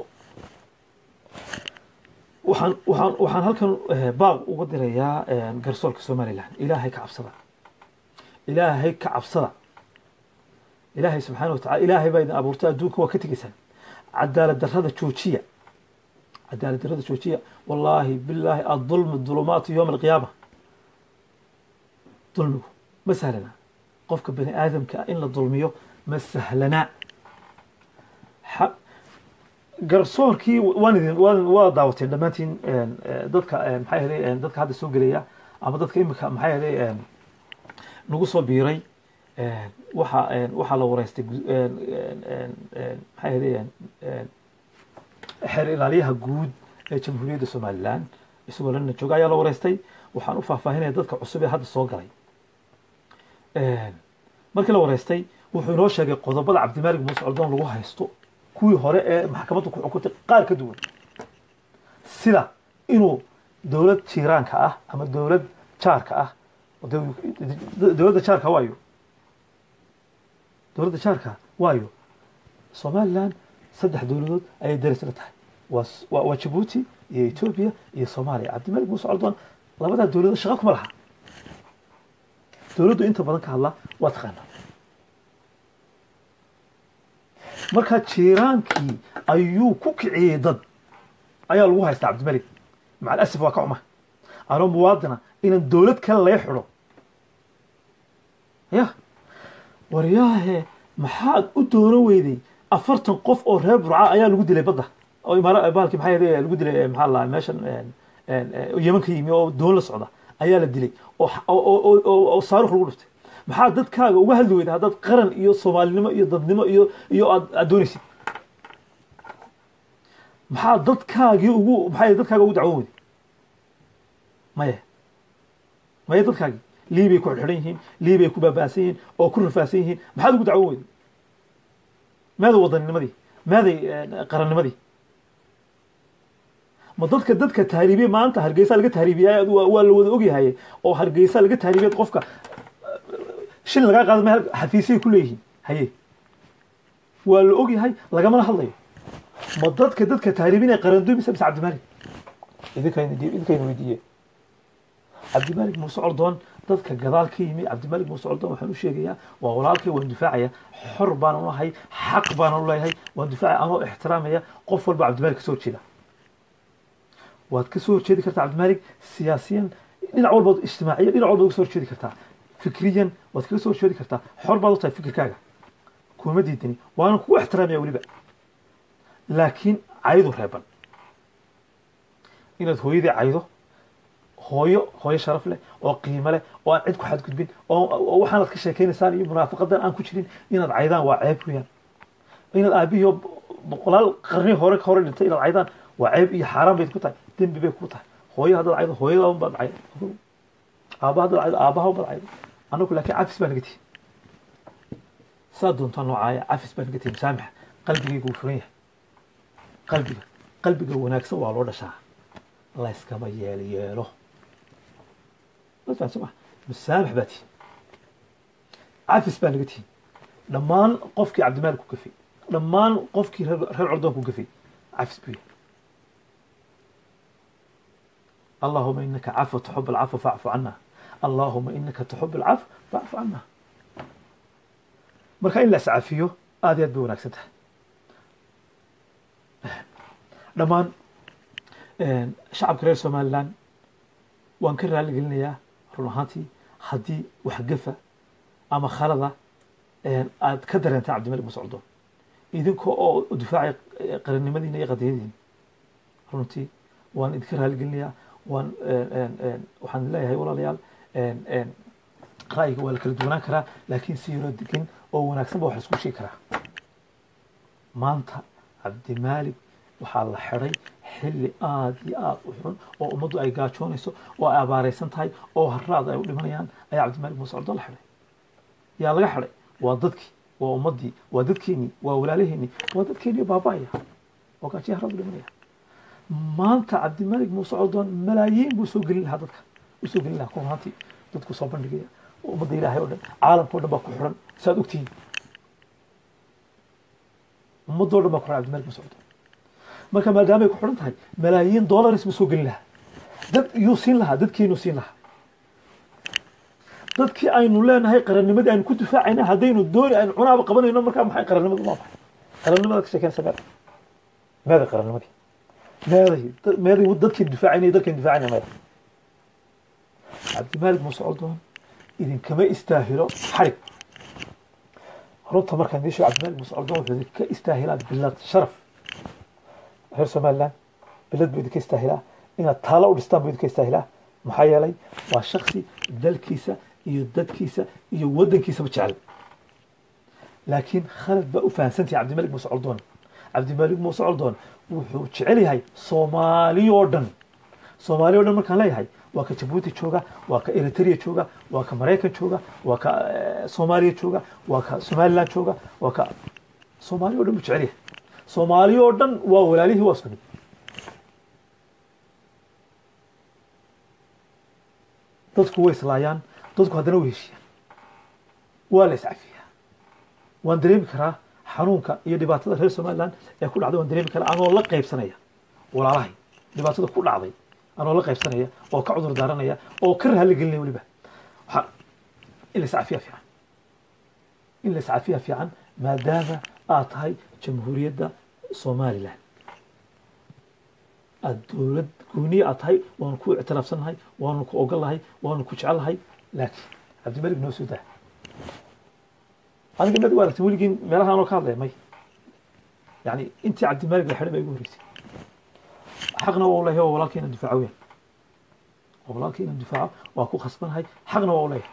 waxaan waxaan waxaan halkan eh, baaq uga dirayaa eh, garsoorka somaliland ilaahay ka cabsada ilaahay ka cabsada ilaahay subxaana wa tacala ilaahay baa idin abuurtay adduunka waa ka tegeysaan cadaalad darrada joojiya cadaalad darrada joojiya wallaahi bilaahi adulmu dulumaatu yowma alqiyaama dulmigu ma sahlana qofka bani aadamka in la dulmiyo ma sahlana xa- garsoorkii waan idin waan waa daawateen dhammaantiin een, ee, dadka een, maxay ahaday een, dadka hadda soo gelaya ama dadka imika maxay ahaday een, nagu soo biiray een, waxa een, waxaa la wareystay gu- een, een, een, een, maxay ahaday een, een, xeer ilaaliyaha guud ee jamhuuriyadda somaliland isagoo lana jooga ayaa la wareystay waxaan u faahfaahinaya dadka cusub ee hadda soo galay Een, markii la wareystay wuxuu inoo sheegay qodobada cabdimaalig muuse coldoon lagu haysto kuwii hore ee maxkamaddu ku xukuntay qaar ka duwan sida inuu dowlad jiiraanka ah ama dowlad jaarka ah dow- dowladda jaarka waayo dowladda jaarka waayo somaliland saddex dowladood ayay daris la tahay waa s- waa waa jabuuti iyo etoobiya iyo soomaaliya cabdimalik muuse coldoon labadaa dowladood shaqo kuma laha dowladdu inta badan ka hadla waa taqaanaa marka jiiraankii ayuu ku kiciyey dad ayaa lagu haystaa cabdimalik macal asif waa ka xuma anoo muwaadina inaan dowlad kale laga xidho ya waryaahe maxaad u dooran weyday afartan qof oo reer burca ayaa lagu dilay badda oo imaara bahalkii maxay ahayd lagu dilay maxaa la meeshan een, een, een, yeman ka yimi oo doon la socda ayaa la dilay oo oo oo- oo oo saarukh lagu dhuftay maxaa dadkaaga uga hadli weyda haddaad qaran iyo soomaalinimo iyo dadnimo iyo iyo aad aad doonaysid maxaa dadkaagii ugu maxay dadkaaga ugu dacwoon weyday maya maya dadkaagii liibay ku xidhan yihiin liibay ku baaba'san yihiin oo ku rafaahsan yihiin maxaad ugu dacwoon weyday maaday wadanninimadii maaday eh, qarannimadii ma dadka dadka tahriibiye maanta hargeysa laga tahriibiyay waa waa la wada ogyahay oo hargeysa laga tahriibiyay qofka shil lagaa qaado meel xafiisay ku leeyihiin haye waa la ogyahay lagamana hadlayo ma dadka dadka tahriibinaya qaranduy mise mise cabdimalik idinkayna idinkayna weydiiye cabdimalik muuse coldoon dadka gadaal ka yimi cabdimalik muuse coldoon waxaan u sheegayaa waa walaalkay waan difaacaya xor baan u nahay xaq baan u leeyahay waan difaacaya anoo ixtiraamaya qof walba cabdimalik kasoo jeeda waad ka soo horjeedi kartaa cabdimaalik siyaasiyan dhinac walbaad ijtimaaciyan dhinac walbaad uga soo horjeedi kartaa fikriyan waad kaga soo horjeedi kartaa xor baad u tahay fikirkaaga kuma diidani waana kugu ixtiraamaya weliba laakiin caydu reeban inaad hooyadii caydo hooyo hooyo sharaf leh oo qiimo leh oo aan cid ku xadgudbin oo oo waxaanad ka sheekaynaysaan iyo munaafaqadan aan ku jirin inaad caydaan waa ceeb weeyaan inaad aabihii boqolaal qarni hore hore dhintay inaad caydaan waa ceeb iyo xaaraan bay ku tahay dembi bay ku tahay hooyo haddaad caydo hooyada un baad caydo aabba haddaad caydo aabbaha un baad caydo annagu laakiin cafis baa naga tihi saa doontaa noocaaya cafis baa naga tihi musaamaxa qalbigaygu wuu furan yahay qalbiga qalbiga wanaagsan waa loo dhashaa layskama yeel yeelo ma musaamax baa tihi cafis baa naga tihi dhammaan qofkii cabdimaalik ku gafay dhammaan qofkii reer reer cordoon ku gafay cafis buu yahay اللهم إنك عفو تحب العفو فاعف عنا اللهم إنك تحب العفو فاعف عنا marka in la iscafiyo aad iyo aad bay wanaagsan tahay dhammaan shacabka reer somaliland waan ka raali gelinayaa run ahaantii haddii wax gafa ama khalada aad ka dareentay cabdimalik musocdoon idinka oo difaacay qarannimadiina iyo qadiyadiina runtii waan idinka raali gelinayaa waan waxaan leeyahay walaalayaal ra'yiga waa la kala duwanaan karaa laakiin si yaroo degan oo wanaagsan ba wax laisku sheegi karaa maanta cabdimaalik waxaa la xidhay xilli aada iyo aada u xun oo ummaddu ay gaajoonayso oo ay abaaraysan tahay oo harraad ay u dhimanayaan ayaa cabdimaalik muuse coddo la xidhay yaa laga xidhay waa dadkii waa ummaddii waa dadkeenii waa walaalaheenii waa dadkeenii baaba'aya oo gaajiya harraad u dhimanaya maanta cabdimaalik muuse coddoon malaayiin buu soo gelin lahaa dadka u soo gelin lahaa kun ahaantii dadku soo bandhigaya ummadda ilaahay oo dhan caalamka o dhan baa ku xiran saad ogtihiin ummadoo dhan baa ku xiran cabdimaalik muuse coddoon marka maadaamay ku xiran tahay malaayiin dollaris buu soo gelin lahaa dad yuu siin lahaa dadkiinuu siin lahaa dadkii aynu leenahay qarannimadii aynu ku difaacayna haddaynu dooni aynu cunaaba qabanayno markaa maxay qarannimadu maa maxay qarannimada ka sheekeynaysa meeda meeday qarannimadii meeday meeday dadkii difaacayna dadkii difaacayna meeda cabdimaalik muuse coddoon idinkama istaahilo xarig runta markaan idiin sheego cabdimaalik muuse coddoon wuxuu idinka istaahilaa bilad sharaf reer somaliland bilad buu idinka istaahilaa inaad taalo u dhistaan buu idinka istaahilaa maxaa yeelay waa shaksi dalkiisa iyo dadkiisa iyo waddankiisaba jecel laakiin khalad baa u fahamsantahay cabdimalik muuse coldoon cabdimalik muuse coldoon wuxuu jecel yahay soomaali oo dhan soomaali o dhan markaan leeyahay waa ka jabuuti jooga waa ka eritrea jooga waa ka maraykan jooga waa ka soomaaliya jooga waa ka somaliland jooga waa ka soomaali o dhan buu jecel yahay soomaali oo dhan waa walaalihii waa isku mid dadku way islaayaan dadku haddana way heshiyaan waa la iscafiyaa waan dareemi karaa xanuunka iyo dhibaatada reer somaliland ee ku dhacday waan dareemi karaa anoo la qaybsanaya walaalahay dhibaatada ku dhacday anoo la qaybsanaya oo ka cudur daaranaya oo ka raali gelinaya weliba waxaa in la iscafiyaa fiican in la iscafiyaa fiican maadaama aad tahay jamhuuriyadda somaliland aad dowlad gooniya aad tahay waanu ku ictiraafsannahay waanu ku ogolnahay waanu ku jecelnahay laakiin cabdimalik noo soo daa aniga mad u aragtay weligiin meelaha anoo ka hadlaya may yani intii cabdimalik la xidhay baa igu horreysay xaqna waa u leeyahay waa walaalkii inaan difaaco weyn waa walaalkii inaan difaaco waa ku khasbanahay xaqna waa u leeyahay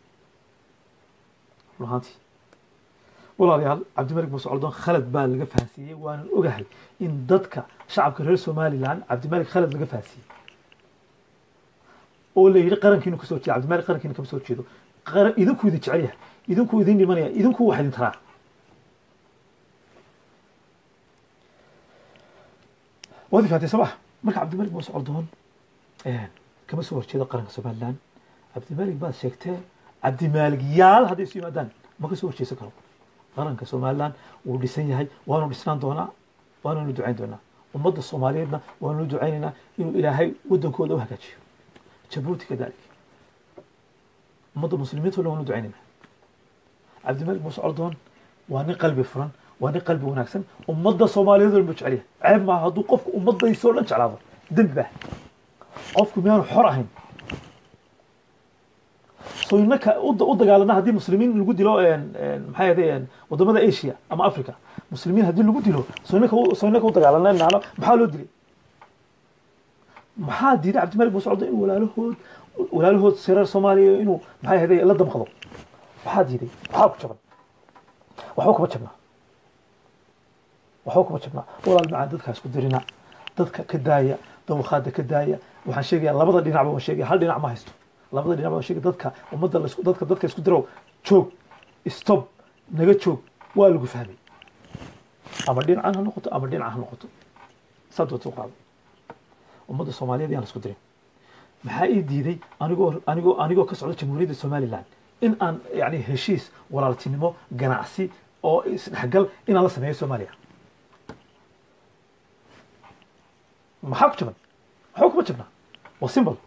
run ahaantii walaalayaal cabdimalik muuse coldoon khalad baa laga fahansiiyey waanan ogahay in dadka shacabka reer somaliland cabdimalik khalad laga fahansiiyey oo la yidhi qarankiinu kasoo jeeda cabdimalik qarankiina kama soo jeedo qaran idinkuu idin jecel yahay idinkuu idin dhimanaya idinkuu wax idin taraa waad fahatay soo ma marka cabdimalik muuse coldoon kama soo horjeedo qaranka somaliland cabdimalik baad sheegtee cabdimalik yaal hadday isu yimaadaan ma ka soo horjeesan karo qaranka somaliland wuu dhisan yahay waanu dhisnaan doonaa waananu ducayn doonaa ummadda soomaaliyeedna waanu ducaynaynaa inuu ilaahay waddankooda u hagaajiyo jabuuti kadalik ummadda muslimiinta o dhan waanu ducaynaynaa cabdimalik muuse coldoon waa nin qalbi furan waa nin qalbi wanaagsan ummadda soomaaliyeed o dhan buu jecel yahay ceeb maaha hadduu qofku ummaddaysoo dhan jeclaado dembi baa qofku miyaanu xor ahayn so innaka u u dagaalana haddii muslimiin lagu dilo maxay ahday wadamada asia ama africa muslimiin haddii lagu dilo so innaka u- so innaka u dagaalana nacno maxaa loo dilay maxaa diiday cabdimalik buu socdo in walaalahood walaalahood sireer soomaaliya inuu maxay ahday la damqado maxaa diiday maxaa ku jaban waxba kuma jabnaa waxba kuma jabnaa walaal macaan dadkaa isku dirina dadka ka daaya dawakhaada ka daaya waxaan sheegayaa labada dhinacba waan sheegaya hal dhinac ma haysto labada dhinac waan sheegaya dadka ummadda la isku dadka dadka isku dirow joog stop naga joog waa lagu fahmay ama dhinacan ha noqoto ama dhinacan ha noqoto saa doonta u qaado ummadda soomaaliyeed yaan la isku dirin maxaa ii diiday anigoo anigoo anigoo ka socda jamhuuriyadda somaliland in aan yani heshiis walaaltinimo ganacsi oo isdhexgal inaan la sameeyo soomaaliya maxaa ku jaban waxba kuma jabnaa waa simbol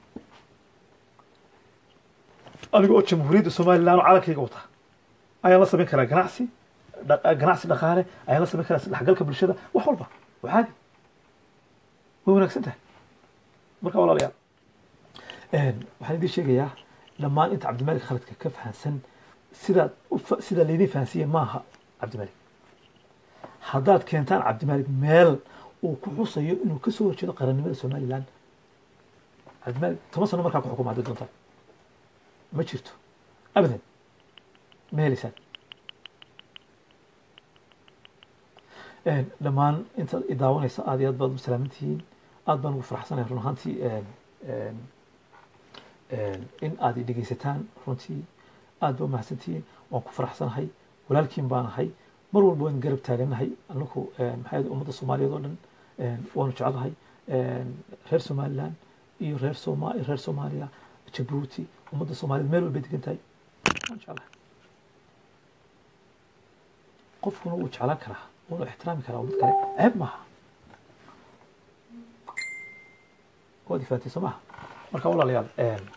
aniga oo jamhuuriyadda somaliland oo calankayga wata ayaan la samayn karaa ganacsi dha- ganacsi dhaqaale ayaan la samayn karaa isdhexgalka bulshada wax walba waa caadi way wanaagsan tahay marka walaalayaal waxaan idiin sheegayaa dhammaan inta cabdimalik khaladka ka fahansan sidaad u fa- sidaa laydin fahansiiye maaha cabdimalik haddaad keentaan cabdimalik meel uu ku xusayo inuu kasoo horjeedo qarannimada somaliland cabdimalik toban sano markaa ku xukuma hadday doontaan ma jirto abadan ma helaysaan dhammaan intaad i daawanaysa aad iyo aad baad u salaamantihiin aad baan ugu faraxsanahay run ahaantii in aad i dhegeysataan runtii aad ba u mahadsantihiin waan ku faraxsanahay walaalkiin baan ahay mar walba waan garab taaganahay anaku maxay ahayd ummadda soomaaliyeed oo dhan waanu jeclahay reer somaliland iyo reer soma reer soomaaliya jabuuti ummadda soomaaliyeed meel walbay degan tahay waan jeclahay qofkuna wuu jeclaan karaa wuuna ixtiraami karaa ummad kale ceeb maaha waad ifaantay soo maha marka walaalayaal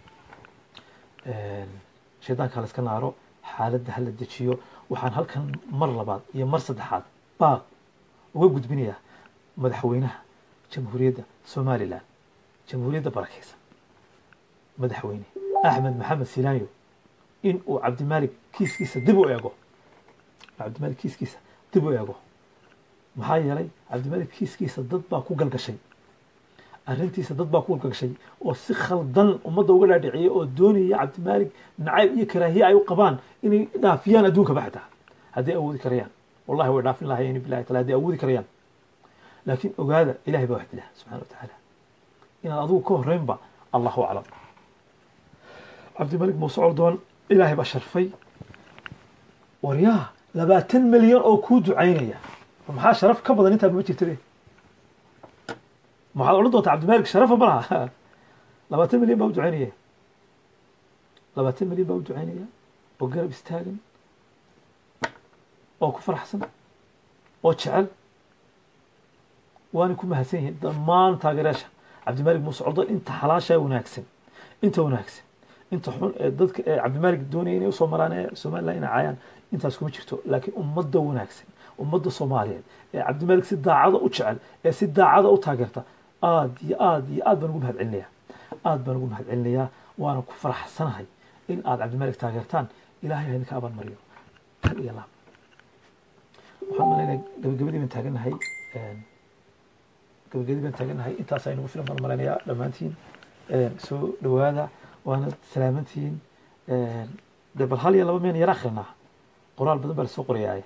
shaydaanka hala iska naaro xaaladda hala dejiyo waxaan halkan mar labaad iyo mar saddexaad baaq uga gudbinayaa madaxweynaha jamhuuriyadda somaliland jamhuuriyadda barakeysa madaxweyne axmed maxamed silaanyo in uu cabdimaalik kiiskiisa dib u eego cabdimaalik kiiskiisa dib u eego maxaa yeelay cabdimaalik kiiskiisa dad baa ku galgashay arrintiisa dad baa ku galgashay oo si khaldan ummadda uga dhaadhiciyay oo doonaya cabdimaalik nacayb iyo karaahiye ay u qabaan inay dhaafiyaan adduunkaba xataa hadday awoodi karayaan wallahi way dhaafin lahayeen bilahi taala hadday awoodi karayaan laakiin ogaada ilahay baa wax dila subxana wa tacaala inaad adigu ka horreynba allahu aclam cabdimalik muuse coldoon ilaahay baa sharfay waryaa labaatan milyan oo kuu ducaynaya maxaa sharaf ka badan intaa ma jirta be maxaad odhan doontaa cabdimalik sharafa ma laha labaatan milyan baa u ducaynaya labaatan milyan baa u ducaynaya oo garab istaagan oo ku faraxsan oo jecel waana ku mahadsan yihiin dhammaan taageerayaasha cabdimalik muuse coldoon inta xalaashaa wanaagsan inta wanaagsan inta xun ee dadka ee cabdimalik doonaya inay usoo maraan ee somaliland inay caayaan intaas kuma jirto laakiin ummadda wanaagsan ummadda soomaaliyeed ee cabdimalik si daacada u jecel ee si daacada u taageerta aad iyo aad iyo aad baan ugu mahad celinayaa aad baan ugu mahad celinayaa waana ku faraxsanahay in aad cabdimalik taageertaan ilahay ha idinka abaan mariyo kal iyo laab waxaan malaynaya gabagabadii baan taaganahay gabagabadii baan taaganahay intaas aynugu filan baan malaynayaa dhammaantiin soo dhawaada waana salaamantihiin de bal hal iyo laba meen yar akrinaa qoraal badan baa lasoo qorayaaye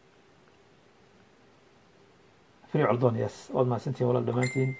free coldon yes waad mahadsantihin walaal dhammaantiin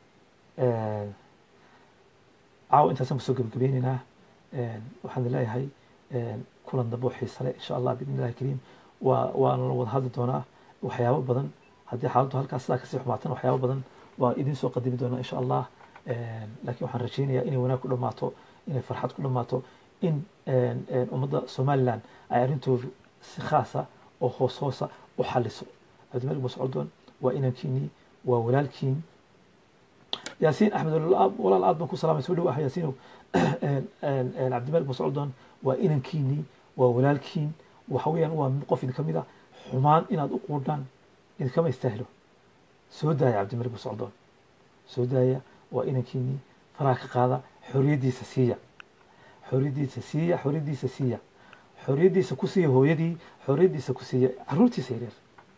caawa intaasaan kusoo gebagabeyneynaa waxaan leeyahay kulan dambe oo xiise leh insha allah biidni illahi kariim waa waana la wada hadli doonaa waxyaabo badan haddii xaaladdu halkaas sidaa kasii xumaatan waxyaabo badan waa idin soo qadimi doonaa insha allah laakiin waxaan rajaynayaa inay wanaag ku dhammaato inay farxad ku dhammaato in ummadda somaliland ay arrintoodu si khaasa oo hoos hoosa u xaliso cabdimalik muuse coldoon waa inankiinii waa walaalkiin yaasiin axmed walaal aad baan ku salaamay soo dhawaah yaasiinow cabdimalik muuse coldoon waa inankiinii waa walaalkiin waxa weeyaan waa qof idinka mid a xumaan inaad u quudhaan idinkama istaahilo soo daaya cabdimalik muuse coldoon soo daaya waa inankiinii faraha ka qaada xoriyaddiisa siiya xoriyaddiisa siiya xoriyaddiisa siiya xoriyaddiisa ku siiya hooyadii xoriyaddiisa ku siiya caruurtiisa yaryar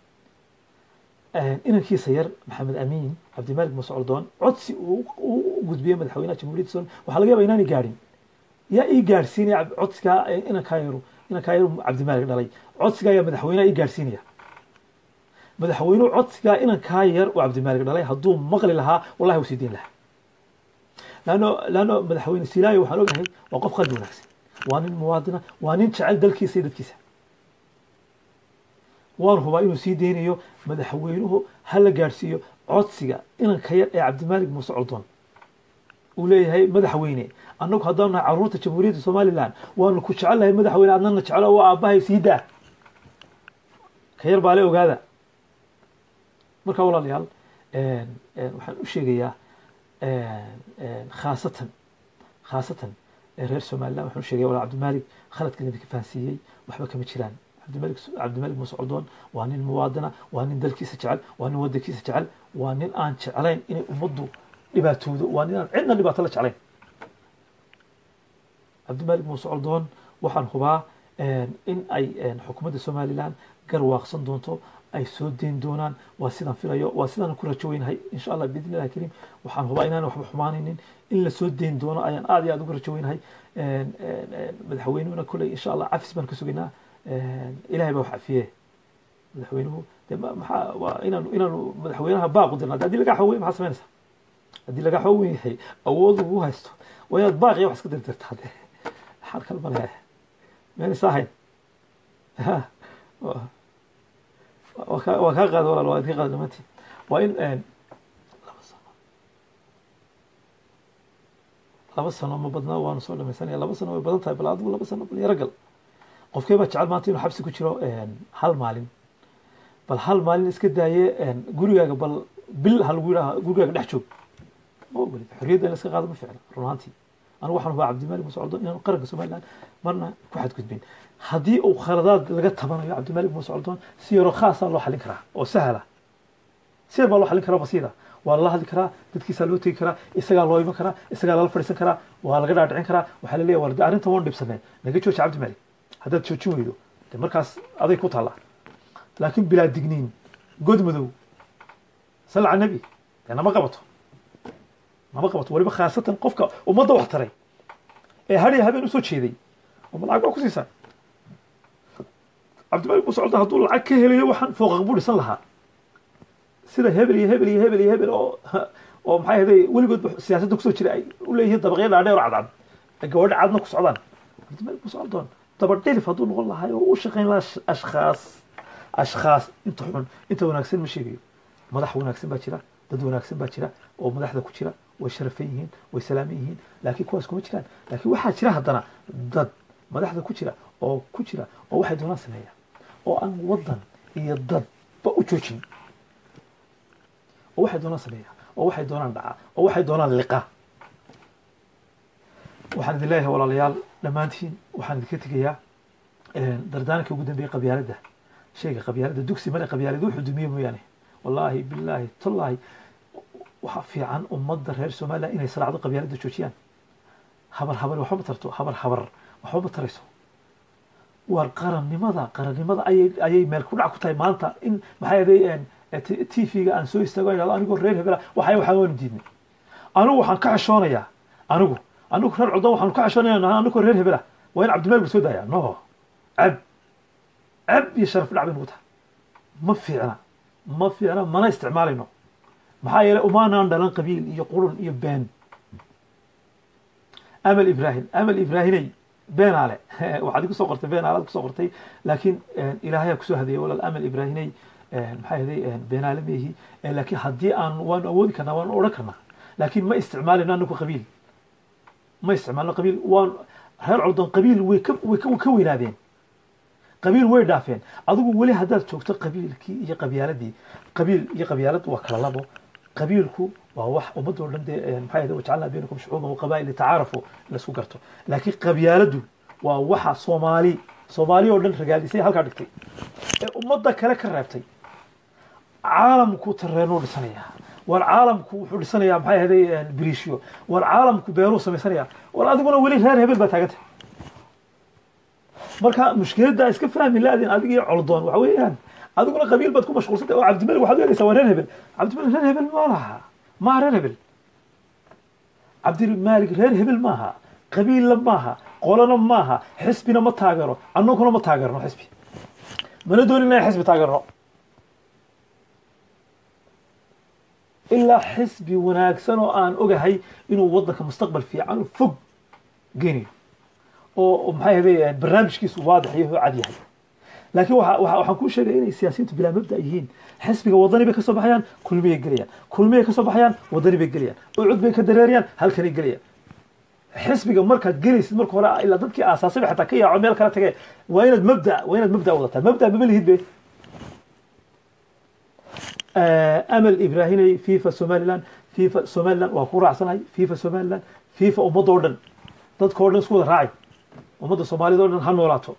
inankiisa yar maxamed amiin cabdimalik muuse coldoon codsi uu u gudbiyey madaxweynaha jamhuuriyadda somaliya waxaa laga yaba inaanay gaadhin yaa ii gaadhsiinaya codsigaa inankaa yaru inankaa yaru cabdimalik dhalay codsigaa yaa madaxweynaha ii gaadhsiinaya madaxweynuhu codsigaa inankaa yar oo cabdimalik dhalay hadduu maqli lahaa wallahi wuu sii deyn lahaa laanno laanno madaxweyne silaayo waxaan ogahay waa qof qalbi wanaagsan waa nin muwaadina waa nin jecel dalkiisa iyo dadkiisa waan hubaa inuu sii deynayo madaxweynuhu ha la gaadhsiiyo codsiga inanka yar ee cabdimalik muuse coldoon uu leeyahay madaxweyne annagu haddaan nahay caruurta jamhuuriyadda somalilan waanu ku jecelnahay madaxweyne adnana jeclo waa aabbahay sii daa ka yar baa le ogaada marka walaalayaal waxaan u sheegayaa khaasatan khaasatan reer somalilan waxaan u sheegaya walaa cabdimalik khaladkan idinka fahansiiyey waxba kama jiraan cabdimalik cabdimalik muuse coldoon waa nin muwaadina waa nin dalkiisa jecel waa nin wadankiisa jecel waa nin aan jeclayn inay ummaddu dhibaatoodo waa nin aan cidna dhibaato la jeclayn cabdimalik muuse coldoon waxaan hubaa in ay xukuumadda somalilan garwaaqsan doonto ay soo deyn doonaan waa sidaan filayo waa sidaan ku rajo weynahay insha allah biidni illahi kariim waxaan hubaa inaan waxba xumaanaynin in la soo deyn doono ayaan aad iyo aad ugu rajo weynahay madaxweynuhuna kolley insha allah cafis baan ka sugaynaa ilahay baa wax cafiye madaxweynuhu de maxaa waa inaanu inaanu madaxweynaha baaq u dirna haddii lagaa xooweyn maxaa samaynaysaa haddii lagaa xoowen yahay awood ugu haysto waa inaad baaq iyo wax iska dirdirtaa de maxaan kala maleeya meenaysa ahayn waa kaa waa kaa qaada walaal waa idinka qaada dhamaantiin waa in laba sano laba sano ma badnaa waanu soo dhamaysanaya laba sano way badan tahay bal adigu laba sano bal yaro gal qofkee baa jecel maanta inuu xabsi ku jiro hal maalin bal hal maalin iska daaye gurigaaga bal bil ha lagu yidhaha gurigaaga dhex joog ma ogolid xorriyadda in la iska qaado ma ficna run ahaantii anigu waxaan hubaa cabdimalik muuse coldoon inaanu qaranka somaliland marna ku xadgudbin haddii uu khaladaad laga tabanayo cabdimalik muuse coldoon si yaroo khaasaa loo xallin karaa oo sahla si yar baa loo xallin karaa basiida waa lala hadli karaa dadkiisaa loo tegi karaa isagaa loo iman karaa isagaa lala fadhiisan karaa waa laga dhaadhicin karaa waxaa la leeyahy war arrintan waan dhibsanay naga jooji cabdimalik haddaad joojin weydo de markaas aday ku taallaa laakiin bilaa digniin god madow sal cala nebi dee nama qabato nama qabato waliba khaasatan qofka ummadda wax taray ee hadhiya habeen usoo jeeday uma lacag baa ku siisaa cabdimalik muuse coldoon hadduu lacag ka helayo waxaan fooqaq buu dhisan lahaa sida hebel iyo hebel iyo hebel iyo hebel oo oo maxay ahday weligood siyaasadda kusoo jira ay u leeyihiin dabaqyo dhaadheer oo cadcad ay gabadho cadna ku socdaan cabdimalik muuse coldoon dabadhilif hadduu noqon lahay oo u shaqayn lahaa ashkhaas ashkhaas inta xun inta wanaagsan ma sheegayo madax wanaagsan baa jira dad wanaagsan baa jira oo madaxda ku jira way sharafan yihiin way salaaman yihiin laakiin kuwaas kuma jiraan laakiin waxaa jira haddana dad madaxda ku jira oo ku jira oo waxay doonaan sameeya oo aan waddan iyo dadba u joojin oo waxay doonaan sameeya oo waxay doonaan dhaca oo waxay doonaan liqa waxaan idin leeyahay walaalayaal dhammaantiin waxaan idinka tegayaa dardaaranka ugu dambeeyey qabyaaladda shayga qabyaaladda dugsi male qabyaalad wuxuu dumiye mooyaane wallaahi bilaahi tallaahi waxaa fiican ummadda reer somaliland inay salaacdo qabyaaladda joojiyaan habar habar waxba ma tarto habar habar waxba ma tarayso waar qarannimada qarannimada ayay ayay meel ku dhac ku tahay maanta in maxaa yeelay t v-ga aan soo istaago idhahdo anigoo reer hebela waxay waxaan waanu diidnay anigu waxaan ka xishoonayaa anigu anigu reer coldoon waxaanu ka xishoonaya anigoo reer hebela waa in cabdimalik la soo daaya no cab cab iyo sharaf dhac bay nagu tahay ma fiicna ma fiicna mana isticmaalayno maxaa yeelay umaanaan dhalan qabiil iyo qurun iyo been amal ibrahim amal ibraahimey beenaale waxaad kusoo qortay beenaalaad kusoo qortay laakiin ilaahayaa kusoo hadeeyay walaal amal ibraahimey maxaa yeelay beenaale meehi laakiin haddii aan waanu awoodi karnaa waanu odhan karnaa laakiin ma isticmaalayno anagu qabiil ma isticmaalno qabiil waan reer coldoon qabiil way ka way ka ka weynaadeen qabiil way dhaafeen adigu weli haddaad joogto qabiilkii iyo qabyaaladii qabiil iyo qabyaalad waa kala labo qabiilku waa wax ummadoo dhan dee maxaa yahday wajcalnaa baynakum shucuuban waqabaa'il litacaarafu laisku garto laakiin qabyaaladu waa waxa soomaali soomaali oo dhan ragaadisay halkaa dhigtay ee ummadda kale ka reebtay caalamku tareenuu dhisanayaa war caalamku wuxuu dhisanayaa maxay ahday biriishyo war caalamku beeruu samaysanaya war adiguna weli reer hebel baa taaganta marka mushkiladda iska fahmi laadin adiga iyo coldoon waxa weeyaan adiguna qabiil baad ku mashquulsantay oo cabdimalik waxaad u eegaysaa waa reer hebel cabdimalik reer hebel ma laha maaha reer hebel cabdimalik reer hebel maaha qabiilla maaha qolana maaha xisbina ma taageero annaguna ma taageerno xisbi mana doonin inaan xisbi taageerno ilaa xisbi wanaagsan oo aan ogahay inuu waddanka mustaqbal fiican oo fog geynayo oo maxay ahday barnaamijkiisu waadix iyo cad yahay laakiin waxa waxa waxaan kuu sheegaya inay siyaasiyiintu bilaa mabda yihiin xisbiga wadani bay kasoo baxayaan kulmiyay gelayaan kulmiyay kasoo baxayaan wadani bay gelayaan ucud bay ka dareerayaan halkanay gelayaan xisbiga markaad gelaysid marka hore ilaa dadkii aasaasay xataa ka yaaco meel kala tage waa inaad mabda waa inaad mabda wadataa mabda maba lihid be amal ibraahinay fifa somaliland fifa somaliland waa ku raacsanahay fifa somaliland fifa ummadda oo dhan dadka o dhan isku wada raacay ummadda soomaalida o dhan ha noolaato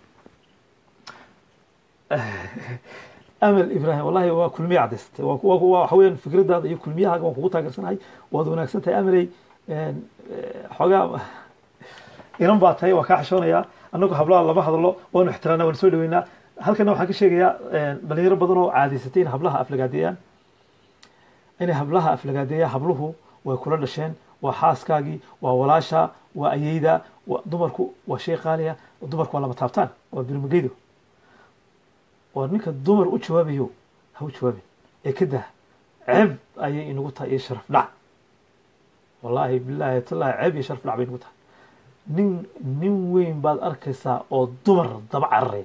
amal ibrahim wallahi waa kulmiye cadaysatay waxa weeyaan fikradaada iyo kulmiyahaaga waan kugu taageersanahay waad wanaagsan tahay amaley xoogaa inan baa tahay waa kaa xishoonayaa annagu hablaha lama hadlo waanu ixtiraamnaa waanu soo dhaweynaa halkana waxaan ka sheegayaa dhalinyaro badan oo caadaysatay in hablaha aflagaadeeyaan inay hablaha aflagaadeeyaan habluhu way kula dhasheen waa xaaskaagii waa walaasha waa ayeyda dumarku waa shay qaaliya dumarku waa lama taabtaan waa birmageydo waa ninka dumar u jawaabayo ha u jawaabin ee ka dah ceeb ayay inagu tahay iyo sharaf dhac wallaahi bilaahi tallaahi ceeb iyo sharaf dhac bay inagu tahay nin nin weyn baad arkaysaa oo dumar daba cararaya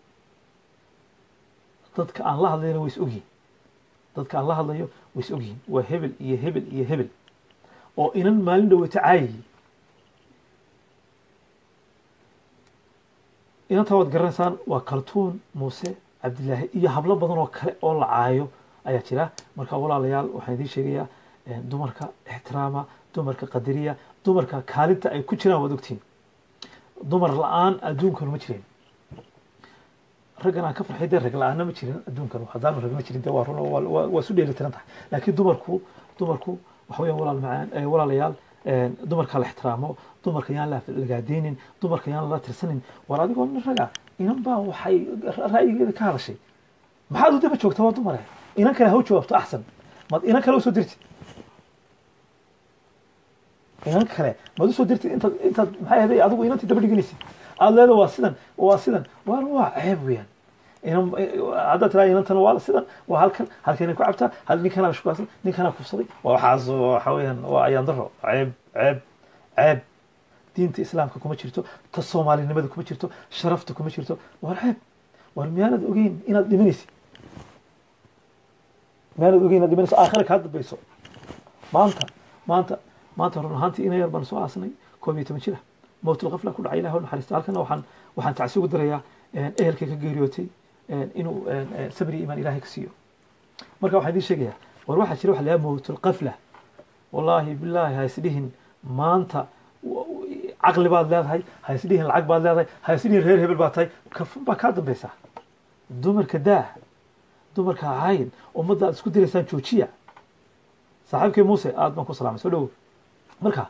dadka aan la hadlayna way is ogyihin dadka aan la hadlayo way is ogyihin waa hebel iyo hebel iyo hebel oo inan maalin dhaweyto caayiyi inantaa waad garanaysaan waa kaltuun muuse cabdilaahi iyo hablo badan oo kale oo la caayo ayaa jira marka walaalayaal waxaan idiin sheegayaa dumarka ixtiraama dumarka qadariya dumarka kaalinta ay ku jiraan waad ogtiin dumar la-aan adduunkanu ma jirin raggan aan ka farxay dee rag la-aanna ma jirin adduunkan haddaanu rag ma jirin dee waa run waa isu dheeli tiran tahay laakiin dumarku dumarku waxa weeyaan walaal macaan walaalayaal dumarka la ixtiraamo dumarka yaan la lagaadeynin dumarka yaan lala tirsanin war adigoo nin raga inan baa waxay ra'yigeeda ka hadashay maxaad u daba joogtaa waa dumare inan kale ha u jawaabto axsan maad inan kale usoo dirtid inan kale maad usoo dirtid intaad intaad maxay ahday adigu inantii daba dhiganaysid aada leeda waa sidan waa sidan waan waa ceeb weeyaan inan haddaad tiraa inantan waa sidan waa halkan halkanay ku cabtaa hal ninkanaa shukaansan ninkanaa kufsaday waa waxaas waxa weeyaan waa ayaan daro ceeb ceeb ceeb diinta islaamka kuma jirto ta soomaalinimada kuma jirto sharafta kuma jirto war ceeb war miyaanad ogeyn inaad dhimanaysid miyaanad ogeyn inaad dhimanayso aakhira kaa dambayso maanta maanta maanta run ahaantii ina yar baan soo aasnay koob iyo toban jira mowtul qafla ku dhacay ilahi naxariista halkana waxaan waxaan tacsi ugu darayaa ehelkay ka geeriyootay inuu sabri imaan ilahay ka siiyo marka waxaan idiin sheegayaa war waxaa jira waxa la yaha mowtul qafla wallaahi bilaahi ha isdhihin maanta caqli baad leedahay ha isdhihin lacag baad leedahay ha isdhihin reer hebel baad tahay kafun baa kaa dambaysa dumarka daah dumarka caayin ummadda aad isku diraysaan joojiya saaxiibkay muuse aad baan ku salaamay soo dhowo marka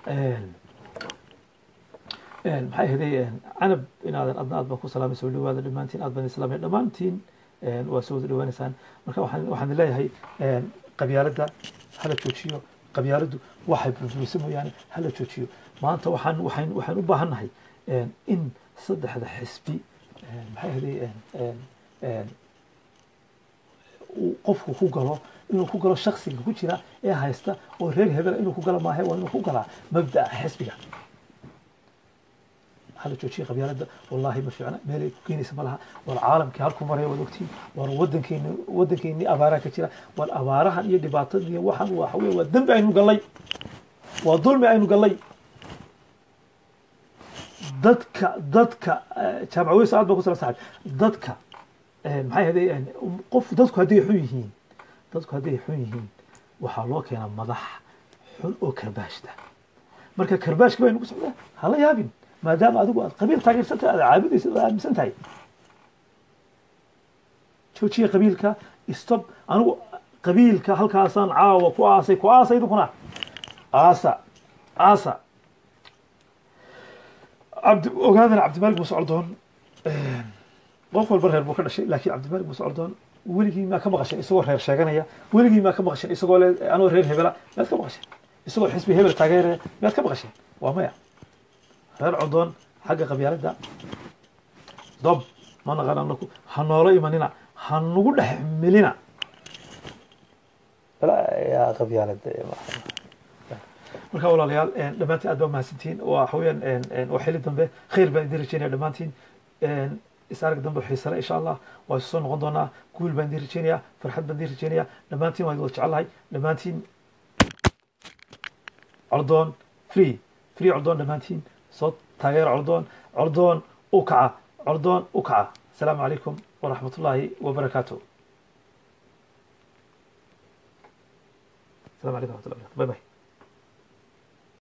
maxay ahaday canab inaadan adna aad baan ku salaamay soo dhawaada dhammaantiin aad baan islaamay dhammaantiin waa soo wada dhawaanaysaan marka waxaan waxaan leeyahay qabyaaladda hala joojiyo qabyaaladdu waxay burburisa mooyaane hala joojiyo maanta waxaan waxaan waxaan u baahannahay in saddexda xisbi maxay ahaday uu qofku ku galo inuu ku galo shaksiga ku jira ee haysta oo reer hebela inuu ku galo maahe waa inuu ku galaa mabda'a xisbiga hala joojiya qabyaaladda wallahi ma fiicna meelay ku keenaysa ma laha war caalamkii halku maraya waad ogtiin war wadankeeni wadankeeni abaaraha ka jira war abaarahan iyo dhibaatadan iyo waxan waxa weeye waa dembi aynu gallay waa dulmi aynu gallay dadka dadka jaamacaweys aad baa ku sala saxib dadka maxay ahday qof dadku hadday xun yihiin dadku hadday xun yihiin waxaa loo keenaa madax xun oo karbaashta marka karbaashka baynu ku socdaa hala yaabin maadaama adigu aad qabiil taageersan tahay aad caabudaysa aad aaminsan tahay joojiya qabiilka stop anigu qabiilka halkaasaan caawa ku aasay ku aasa idinkuna aasa aasa cabdi ogaadana cabdimalik muuse coldoon qof walba reer buu ka dhashay laakiin cabdimalik muuse coldoon weligii maa ka maqashay isagoo reer sheeganaya weligii maa ka maqashay isagoo le anoo reer hebela miyaad ka maqashay isagoo xisbi hebel taageeraya miyaad ka maqashay waa maya reer coldoon xagga qabyaaladda dob ma naqan anaku ha noola imanina ha nagu dhex melina yaa qabyaalada marka walaalayaal dhammaantiin aad baa mahadsantihiin waxa weeyaan waa xili dambe khayr baan idin rajeynaya dhammaantiin is arag dambe xiisale insha allah waa isu soo noqon doonaa guul baan idin rajeynaya farxad baan idin rajeynaya dhammaantiin waan wada jecelahay dhammaantiin coldoon free free coldoon dhammaantiin soo taageera coldoon coldoon u kaca coldoon u kaca asalaamu calaykum waraxmat ullaahi wabarakaatu السلام عليكم ورحمة الله وبركاته باي باي